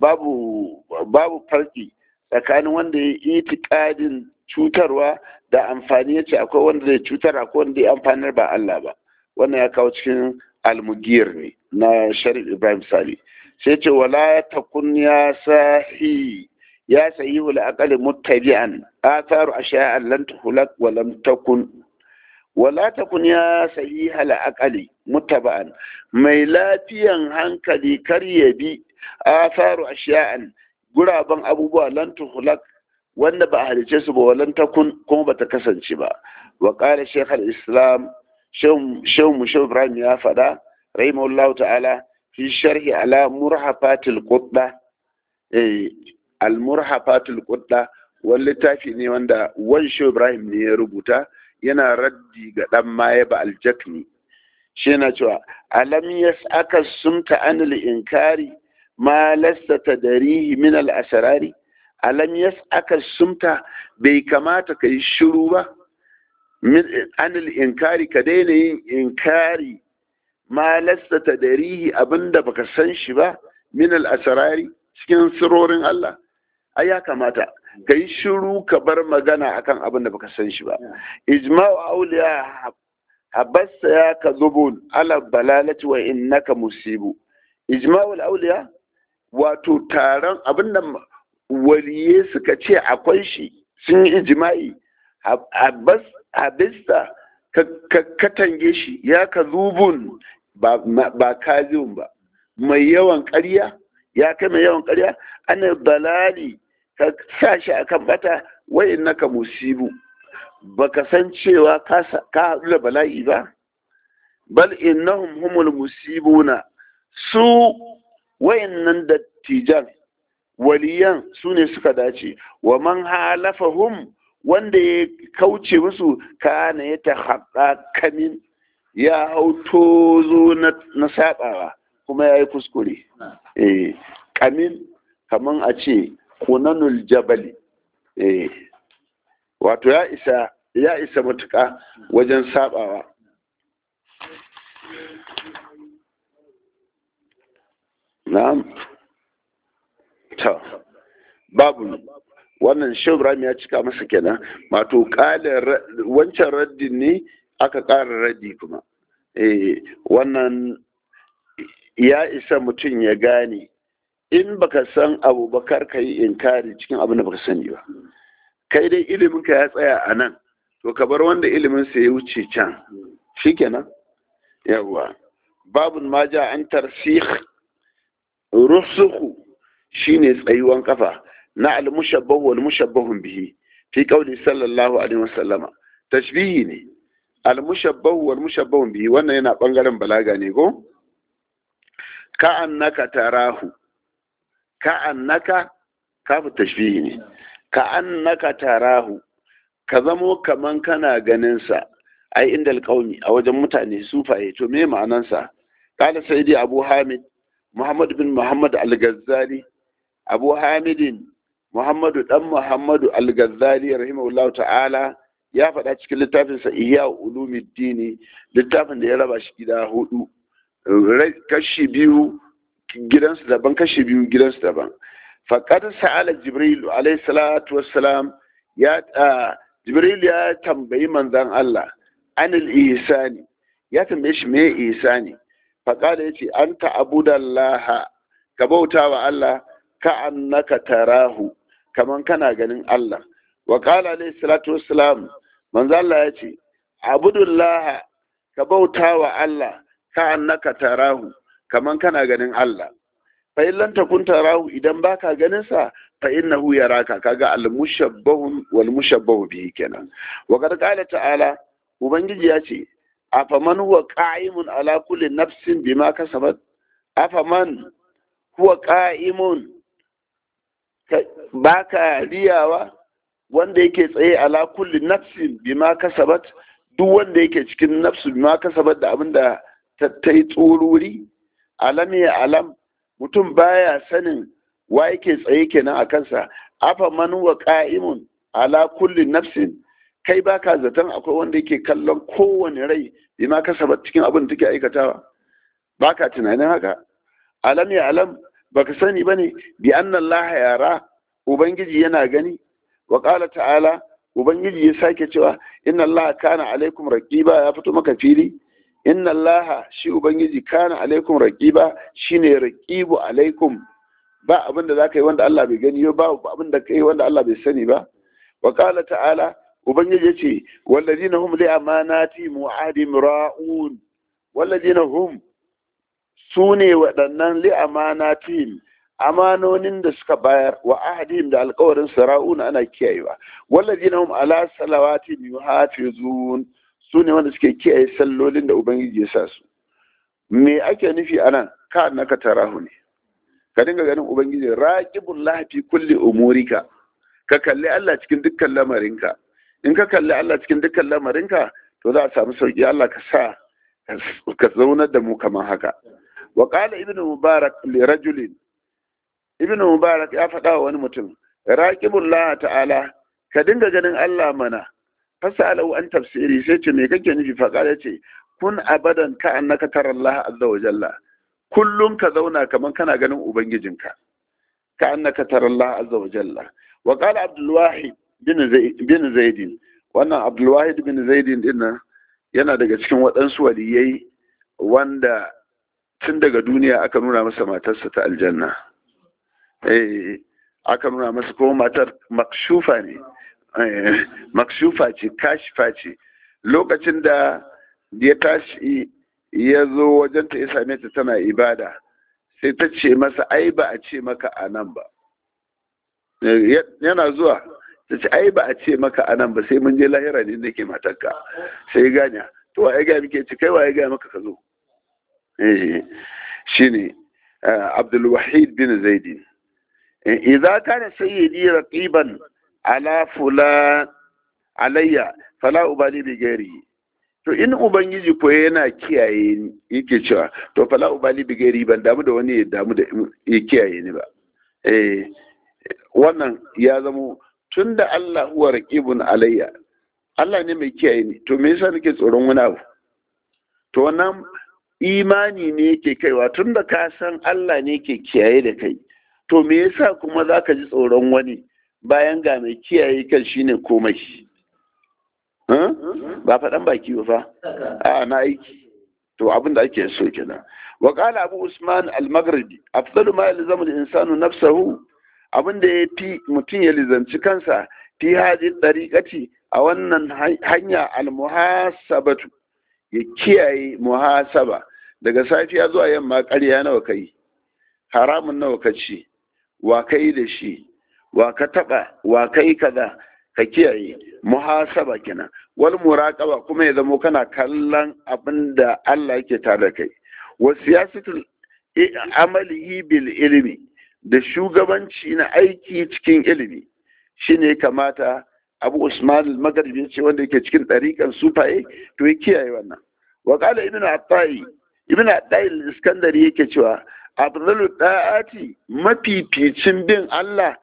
babu babu farki tsakanin wanda ya yi itikadin cutarwa da amfani yace akwai wanda zai cutar akwai wanda ya amfanar ba Allah ba wannan ya kawo cikin almugiyar ne na sharif ibrahim sali sai ce wala takun ya sahi ya sayi hula akali muttabi'an atharu ashiya'an lan tuhulak wa lam takun wala takun ya sayi hala akali muttaba'an mai lafiyan hankali kar ya bi atharu ashiya'an guraben abubuwa lan tuhulak wanda ba a halice su ba walan takun kuma bata kasance ba wa qala shaykh al-islam shehu mu shehu ibrahim ya faɗa rahimahullahu ta'ala fi sharhi ala murhafatil qutba eh al murhafatil qutba wani littafi ne wanda wan shehu ibrahim ne ya rubuta yana raddi ga dan maye ba aljakni shi yana cewa alam yas'aka sumta anil inkari ma lasta tadarihi min al asrari alam yas'aka sumta bai kamata kai shiru ba anil inkari ka daina yin inkari ma lasta tadarihi abinda baka san shi ba min al asrari cikin sirorin Allah ai ya kamata ka yi shiru ka bar magana akan abin da baka san shi ba ijma'u auliya habassa ya ka zubun ala balalati wa innaka musibu ijma'u auliya wato taron abin da waliye suka ce akwai shi sun yi ijma'i habista ka katange shi ya ka zubun ba kazin ba mai yawan ƙarya ya kai mai yawan ƙarya ana balali ka sa shi a kan bata wai naka musibu baka san cewa ka haɗu da bala'i ba bal innahum humul musibuna su wayannan dattijan waliyan su ne suka dace wa man halafahum wanda ya kauce musu kana ya ta haɗa kamin ya hau tozo na saɓawa kuma ya yi kuskure eh kamin kaman a ce kunanul jabali eh wato ya isa ya isa matuƙa wajen sabawa na'am ta babu wannan shubram ya cika masa kenan wato ƙalar wancan raddin ne aka ƙara raddi kuma eh wannan ya isa mutum ya gane in baka san abu ba kar ka yi inkari cikin abin da baka sani ba kai dai ilimin ka ya tsaya a nan to ka bar wanda ilimin sa ya wuce can shikenan yawa babun ma ja an tarsih rusuhu shine tsayuwan kafa na al-mushabbahu wal mushabbahun bihi fi qawli sallallahu alaihi wasallama tashbihi ne al-mushabbahu wal mushabbahun bihi wannan yana bangaren balaga ne ko ka annaka tarahu ka annaka kafu tashbihi ne ka annaka tarahu ka zamo kaman kana ganin sa ai inda alƙaumi a wajen mutane sufaye to me ma'anansa kala sayyidi abu hamid muhammad bin muhammad al-ghazali abu hamidin muhammadu dan muhammadu al-ghazali rahimahullah ta'ala ya faɗa cikin littafinsa ihya ulumuddini littafin da ya raba shi gida hudu kashi biyu gidansu daban kashi biyu gidansu daban faqad sa'ala jibril alayhi salatu wassalam ya jibril ya tambayi manzon Allah anil ihsani ya tambaye shi me ihsani faqala yace anta abudallaha ka bauta wa Allah ka annaka tarahu kaman kana ganin Allah wa qala alayhi salatu wassalam manzo Allah yace abudullah ka bauta wa Allah ka annaka tarahu kaman kana ganin Allah fa in lam takun tarahu idan baka ganin sa fa innahu yaraka kaga al mushabbahu wal mushabbahu bihi kenan wa qad qala ta'ala ubangiji ya ce afaman huwa qa'imun ala kulli nafsin bima kasabat afaman huwa qa'imun baka riyawa wanda yake tsaye ala kulli nafsin bima kasabat duk wanda yake cikin nafsu bima kasabat da abinda ta yi tsururi alam ya alam mutum baya sanin wa yake tsaye kenan a kansa afaman huwa qa'imun ala kulli nafsin kai baka zaton akwai wanda yake kallon kowane rai bima kasaba cikin abin da take aikatawa baka tunanin haka alam ya alam baka sani bane bi anna Allah yara ubangiji yana gani wa qala ta'ala ubangiji ya sake cewa inna Allah kana alaikum raqiba ya fito maka fili inna Allah shi ubangiji kana alaikum raqiba shine raqibu alaikum ba abin da zaka yi wanda Allah bai gani ba abin da kai wanda Allah bai sani ba wa qala ta'ala ubangiji ya ce wallazina hum li amanati mu'adim ra'un wallazina hum su ne waɗannan li amanatihim amanonin da suka bayar wa ahadihim da alkawarin sara'un ana kiyayewa wallazina hum ala salawati yuhafizun su ne wanda suke kiyaye sallolin da ubangiji ya sa su me ake nufi anan ka annaka tarahu ne ka dinga ganin ubangiji raqibul lahi kulli umurika ka kalli Allah cikin dukkan lamarinka in ka kalli Allah cikin dukkan lamarinka to za a samu sauki Allah ka sa ka zaunar da mu kamar haka wa qala ibnu mubarak li rajulin ibnu mubarak ya faɗa wa wani mutum raqibullah ta'ala ka dinga ganin Allah mana fasalahu an tafsiri sai ce me kake nufi fa qala ce kun abadan ka annaka tara Allah azza wa jalla kullum ka zauna kamar kana ganin ubangijinka ka annaka tara Allah azza wa jalla wa qala abdul wahid bin zaidin wannan abdulwahid bin zaidin din yana daga cikin waɗansu waliyai wanda tun daga duniya aka nuna masa matarsa ta aljanna eh aka nuna masa kuma matar makshufa ne makshufa ce kashifa ce lokacin da ya tashi ya zo wajenta ya same ta tana ibada sai ta ce masa ai ba a ce maka a nan ba yana zuwa ta ce ai ba a ce maka a nan ba sai mun je lahira ne nake matarka sai ganya to wa ya ga muke ci kai wa ya ga maka ka zo eh shine Abdul Wahid bin Zaid idza kana sayyidi raqiban ala fulan alayya fala ubali bi gairi to in ubangiji ko yana kiyaye ni yake cewa to fala ubali bi gairi ban damu da wani ya damu da ya kiyaye ni ba eh wannan ya zamo tun da Allah huwa raqibun alayya Allah ne mai kiyaye ni to me yasa nake tsoron wani abu to wannan imani ne yake kaiwa tun da ka san Allah ne ke kiyaye da kai to me yasa kuma zaka ji tsoron wani bayan ga mai kiyaye kan shine komai ba faɗan baki ba fa a na aiki to abin da ake so kenan wa qala abu usman al-maghribi afdalu ma yalzamu al-insanu nafsahu abin da ya fi mutum ya lizanci kansa fi haji ɗariƙati a wannan hanya almuhasabatu ya kiyaye muhasaba daga safiya zuwa yamma ƙarya nawa kai haramun nawa ka ci wa kai da shi wa ka taba wa kai kaza ka kiyaye muhasaba kenan wal muraqaba kuma ya zamo kana kallon abin da Allah yake tare da kai wa siyasatul amalihi bil ilmi da shugabanci na aiki cikin ilimi shine kamata Abu Usman al-Maghribi ce wanda yake cikin ɗariƙan sufaye to ya kiyaye wannan wa qala ibn Attai ibn Attai al-Iskandari yake cewa afdalu da'ati mafificin bin Allah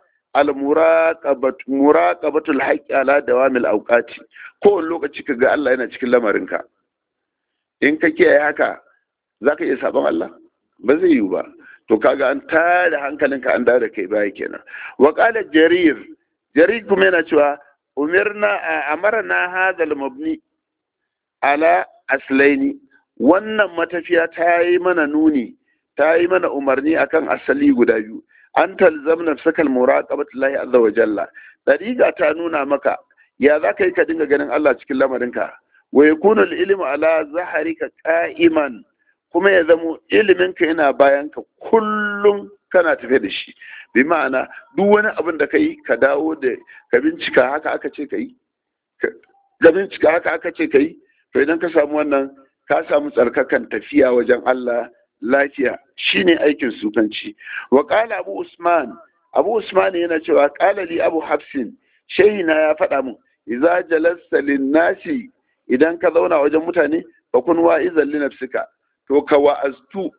al-muraqabatul haqqi ala dawamil awqati ko lokaci kaga Allah yana cikin lamarinka in ka kiyaye haka zaka iya sabon Allah ba zai yiwu ba to kaga an tada hankalinka an dawo da kai baya kenan wa qala jarir jarir kuma yana cewa umirna amarna hadha al-mabni ala aslaini wannan matafiya ta yi mana nuni ta yi mana umarni akan asali guda biyu an talzam nafsaka al-muraqabati lahi azza wa jalla dariga ta nuna maka ya za ka yi ka dinga ganin Allah cikin lamarinka wa yakunu al-ilmu ala zaharika qa'iman kuma ya zamo iliminka yana bayan ka kullum kana tafe da shi bi ma'ana duk wani abin da ka yi ka dawo da ka bincika haka aka ce ka yi ka bincika haka aka ce ka yi to idan ka samu wannan ka samu tsarkakan tafiya wajen Allah lafiya shine aikin sukanci wa qala abu usman abu usman yana cewa qala li abu hafsin shehina ya faɗa mun idza jalasta lin nasi idan ka zauna wajen mutane fa kun wa'izan li nafsika to ka wa'aztu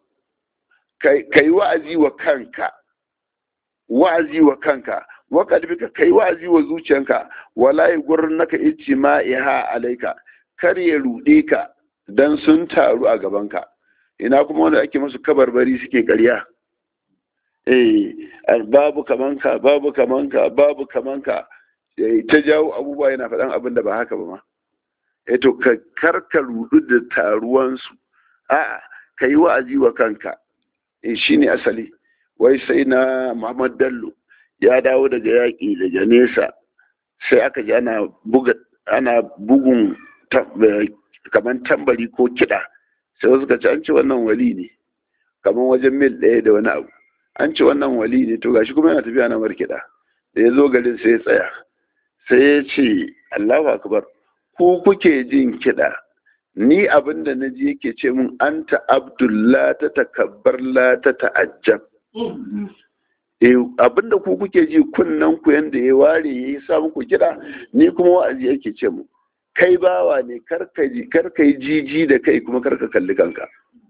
ka yi wa'azi wa kanka wa'azi wa kanka wa kalbika ka yi wa'azi wa zuciyanka wala yi gurin naka ici ma'iha alaika kar ya ruɗe ka dan sun taru a gabanka ina kuma wanda ake musu kabarbari suke ƙarya eh babu kamanka babu kamanka babu kamanka ta jawo abubuwa yana faɗan abin da ba haka ba ma eh to ka karka rudu da taruwansu a'a ka yi wa'azi wa kanka in shi ne asali wai sai na muhammad bello ya dawo daga yaƙi daga nesa sai aka ji ana bugun kamar tambari ko kiɗa sai wasu ka ci an ci wannan wali ne kamar wajen mil ɗaya da wani abu an ci wannan wali ne to gashi kuma yana tafiya na markiɗa da ya zo garin sai ya tsaya sai ya ce allahu akbar ku kuke jin kiɗa ni abin da na ji yake ce mun an abdullah ta takabbar la ta ta'ajjab abin da ku kuke ji kunnan ku yanda ya ware ya yi sa muku kiɗa ni kuma wa'azi yake ce mu kai bawa ne karka yi jiji da kai kuma karka kalli kanka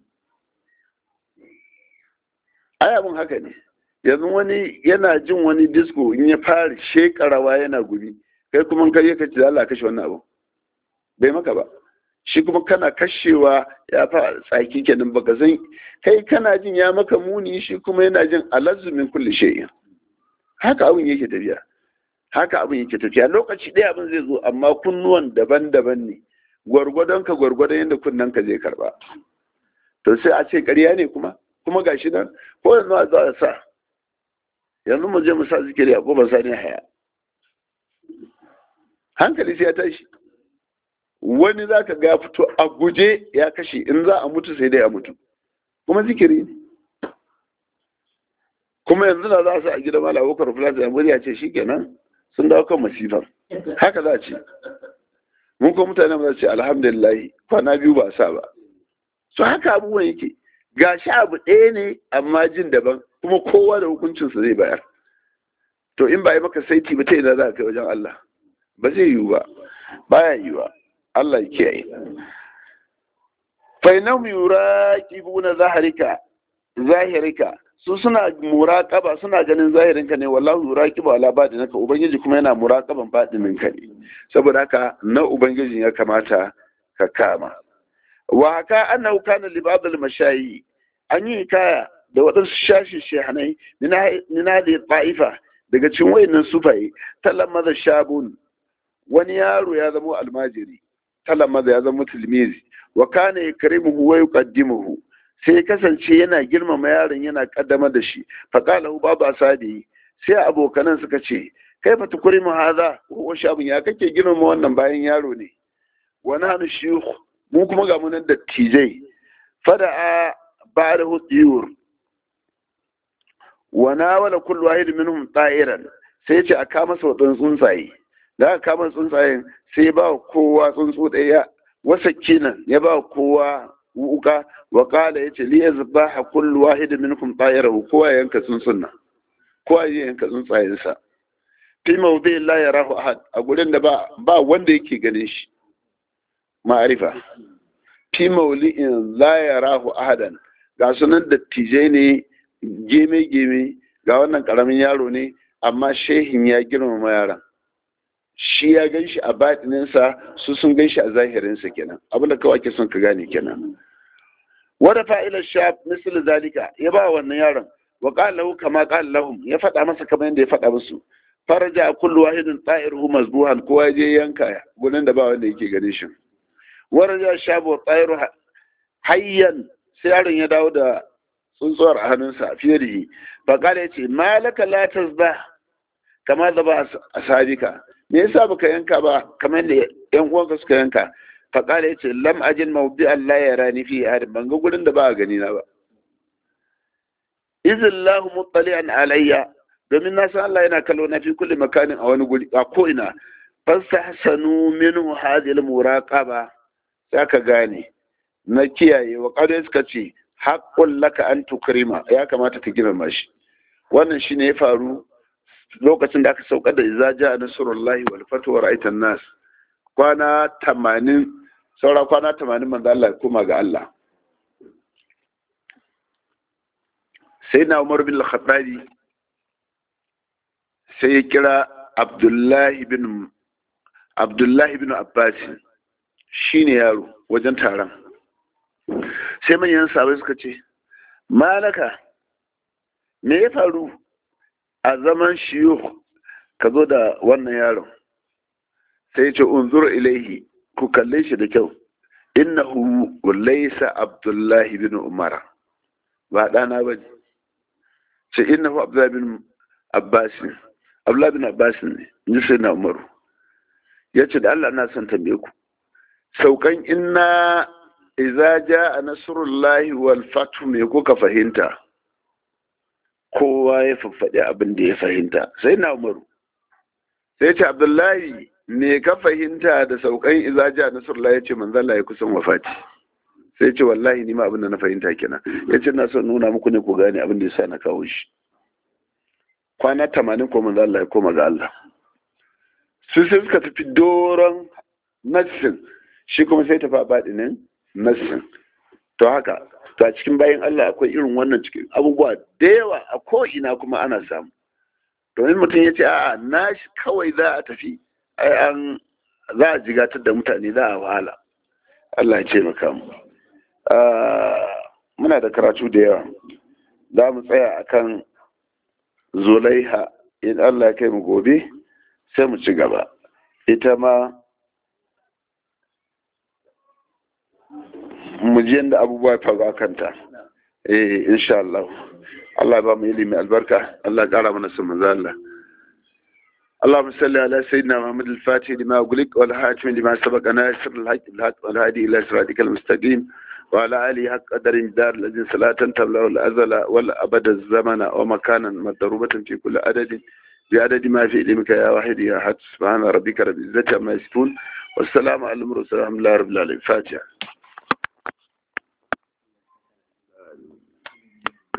ai abin haka ne yanzu wani yana jin wani disco in ya fara shekarawa yana gumi kai kuma kai ka ce Allah kashe wannan abu bai maka ba shi kuma kana kashewa ya fa tsaki kenan baka san kai kana jin ya maka muni shi kuma yana jin alazumin kulli shay'in haka abin yake tafiya haka abin yake tafiya lokaci ɗaya abin zai zo amma kunnuwan daban-daban ne gwargwadon ka gwargwadon yadda kunnen ka zai karba to sai a ce ƙarya ne kuma kuma gashi nan ko yanzu a za a sa yanzu mu je mu sa zikiri a kofar sani haya hankali sai ya tashi wani za ka ga fito a guje ya kashe in za a mutu sai dai a mutu kuma zikiri ne kuma yanzu na za su a gida mala abokar fulata ya murya ce shikenan sun dawo kan masifar haka za a ce mun kuma mutane ba za ce alhamdulillah kwana biyu ba sa ba so haka abubuwan yake ga shi abu ɗaya ne amma jin daban kuma kowa da hukuncinsa zai bayar to in ba yi maka saiti ba ta ina za ka kai wajen Allah ba zai yiwu ba baya yiwuwa Allah ya kiyaye fa inahum yuraqibuna zahrika zahirika su suna muraqaba suna ganin zahirinka ne wallahu yuraqibu ala batinaka ubangiji kuma yana muraqaban batininka ne saboda haka na ubangiji ya kamata ka kama wa haka annahu kana li ba'd al mashayi an yi kaya da waɗansu shashi shehanai nina da ta'ifa daga cikin wayannan sufaye talamma shabun wani yaro ya zama almajiri talamma ya zama tilmizi wa kana yakrimuhu wa yuqaddimuhu sai ya kasance yana girmama yaron yana kaddama da shi faqalahu babu asadi sai abokanan suka ce kai fa tukrimu hadha wa shabun ya kake girmama wannan bayan yaro ne wa nahnu shuyukh mu kuma ga munan dattijai fada'a ba'dahu tiyur wa nawala kullu wahid minhum ta'iran sai ya ce a kama sau ɗin tsuntsaye da aka kama tsuntsayen sai ya ba kowa tsuntsu ɗaya wasa kinan ya ba kowa wuka wa kala ya ce li ya zuba a kullu wahid minkum tayarahu kowa ya yanka tsuntsun nan kowa ya yanka tsuntsayensa fi mawdi la yarahu ahad a gurin da ba ba wanda yake ganin shi ma'arifa fi mawli'in la yarahu ahadan ga sunan dattijai ne geme geme ga wannan karamin yaro ne amma shehin ya girmama yaran shi ya gan shi a baɗininsa su sun gan shi a zahirinsa kenan abinda kawai ake son ka gane kenan wada fa'ilar sha misal zalika ya ba wannan yaron wa qala lahu kama qala lahum ya faɗa masa kamar yadda ya faɗa musu faraja kullu wahidin ta'iruhu mazbuhan kowa ya je yanka gurin da ba wanda yake ganin shi waraja shabu ta'iru hayyan sai yaron ya dawo da tsuntsuwar a hannunsa fiye da shi fa qala yace malaka la tasbah kama da ba ashabika me yasa baka yanka ba kamar da yan uwanka suka yanka fa qala yace lam ajin mawdi Allah ya rani fi ahad ban ga gurin da ba a gani na ba izillahu muttali'an alayya domin na san Allah yana kallo na fi kulli makanin a wani guri a ko ina fastahsanu minhu hadhihi almuraqaba ka gane na kiyaye wa qad suka ce haqqul laka an tukrima ya kamata ka girma shi wannan shine ya faru lokacin da aka saukar da iza ja nasrullahi wal fatu wa ra'aitan nas kwana 80 saura kwana 80 manzo Allah kuma ga Allah sai na Umar bin Al-Khattabi sai ya kira Abdullahi bin Abdullahi bin Abbas shine yaro wajen taron sai manyan sabai suka ce malaka me ya faru a zaman shiyo ka zo da wannan yaron sai ce unzur ilaihi ku kalle shi da kyau innahu laysa abdullahi bin umar ba ɗana ba ne ce innahu abdullahi bin abbas abdullahi bin abbas ne in ji sai na umaru ya ce da allah na son tambaye ku saukan inna iza ja nasrullahi wal fatu me kuka fahimta kowa ya faffaɗi abin da ya fahimta sai na umaru sai ce abdullahi me ka fahimta da saukan izaja nasarullah ya ce manzala ya kusan wafati sai ce wallahi ni ma abin da na fahimta kenan ya ce na son nuna muku ne ku gane abin da ya sa na kawo shi kwana tamanin ko manzala ya koma ga Allah su sai suka tafi doron nassin shi kuma sai tafi a baɗinin nassin to haka to a cikin bayan Allah akwai irin wannan cikin abubuwa da yawa a ko'ina kuma ana samu domin mutum ya ce a'a na shi kawai za a tafi ai an za a jigatar da mutane za a wahala Allah ya ce maka mu muna da karatu da yawa za mu tsaya akan zulaiha in Allah ya kai mu gobe sai mu ci gaba ita ma mu ji yadda abubuwa ya faru a kanta eh insha Allah Allah ba mu ilimi albarka Allah ya kara mana sun manzo Allah اللهم صل على سيدنا محمد الفاتح لما أغلق والحاكم لما سبق ناصر الحق بالحق والهادي إلى صراطك المستقيم وعلى آله حق قدر دار الذين صلاة تبلغ الأزل والأبد الزمن ومكانا مضروبة في كل عدد بعدد ما في علمك يا واحد يا أحد سبحان ربك رب العزة عما يصفون والسلام على المرسلين الحمد لله رب العالمين فاتحة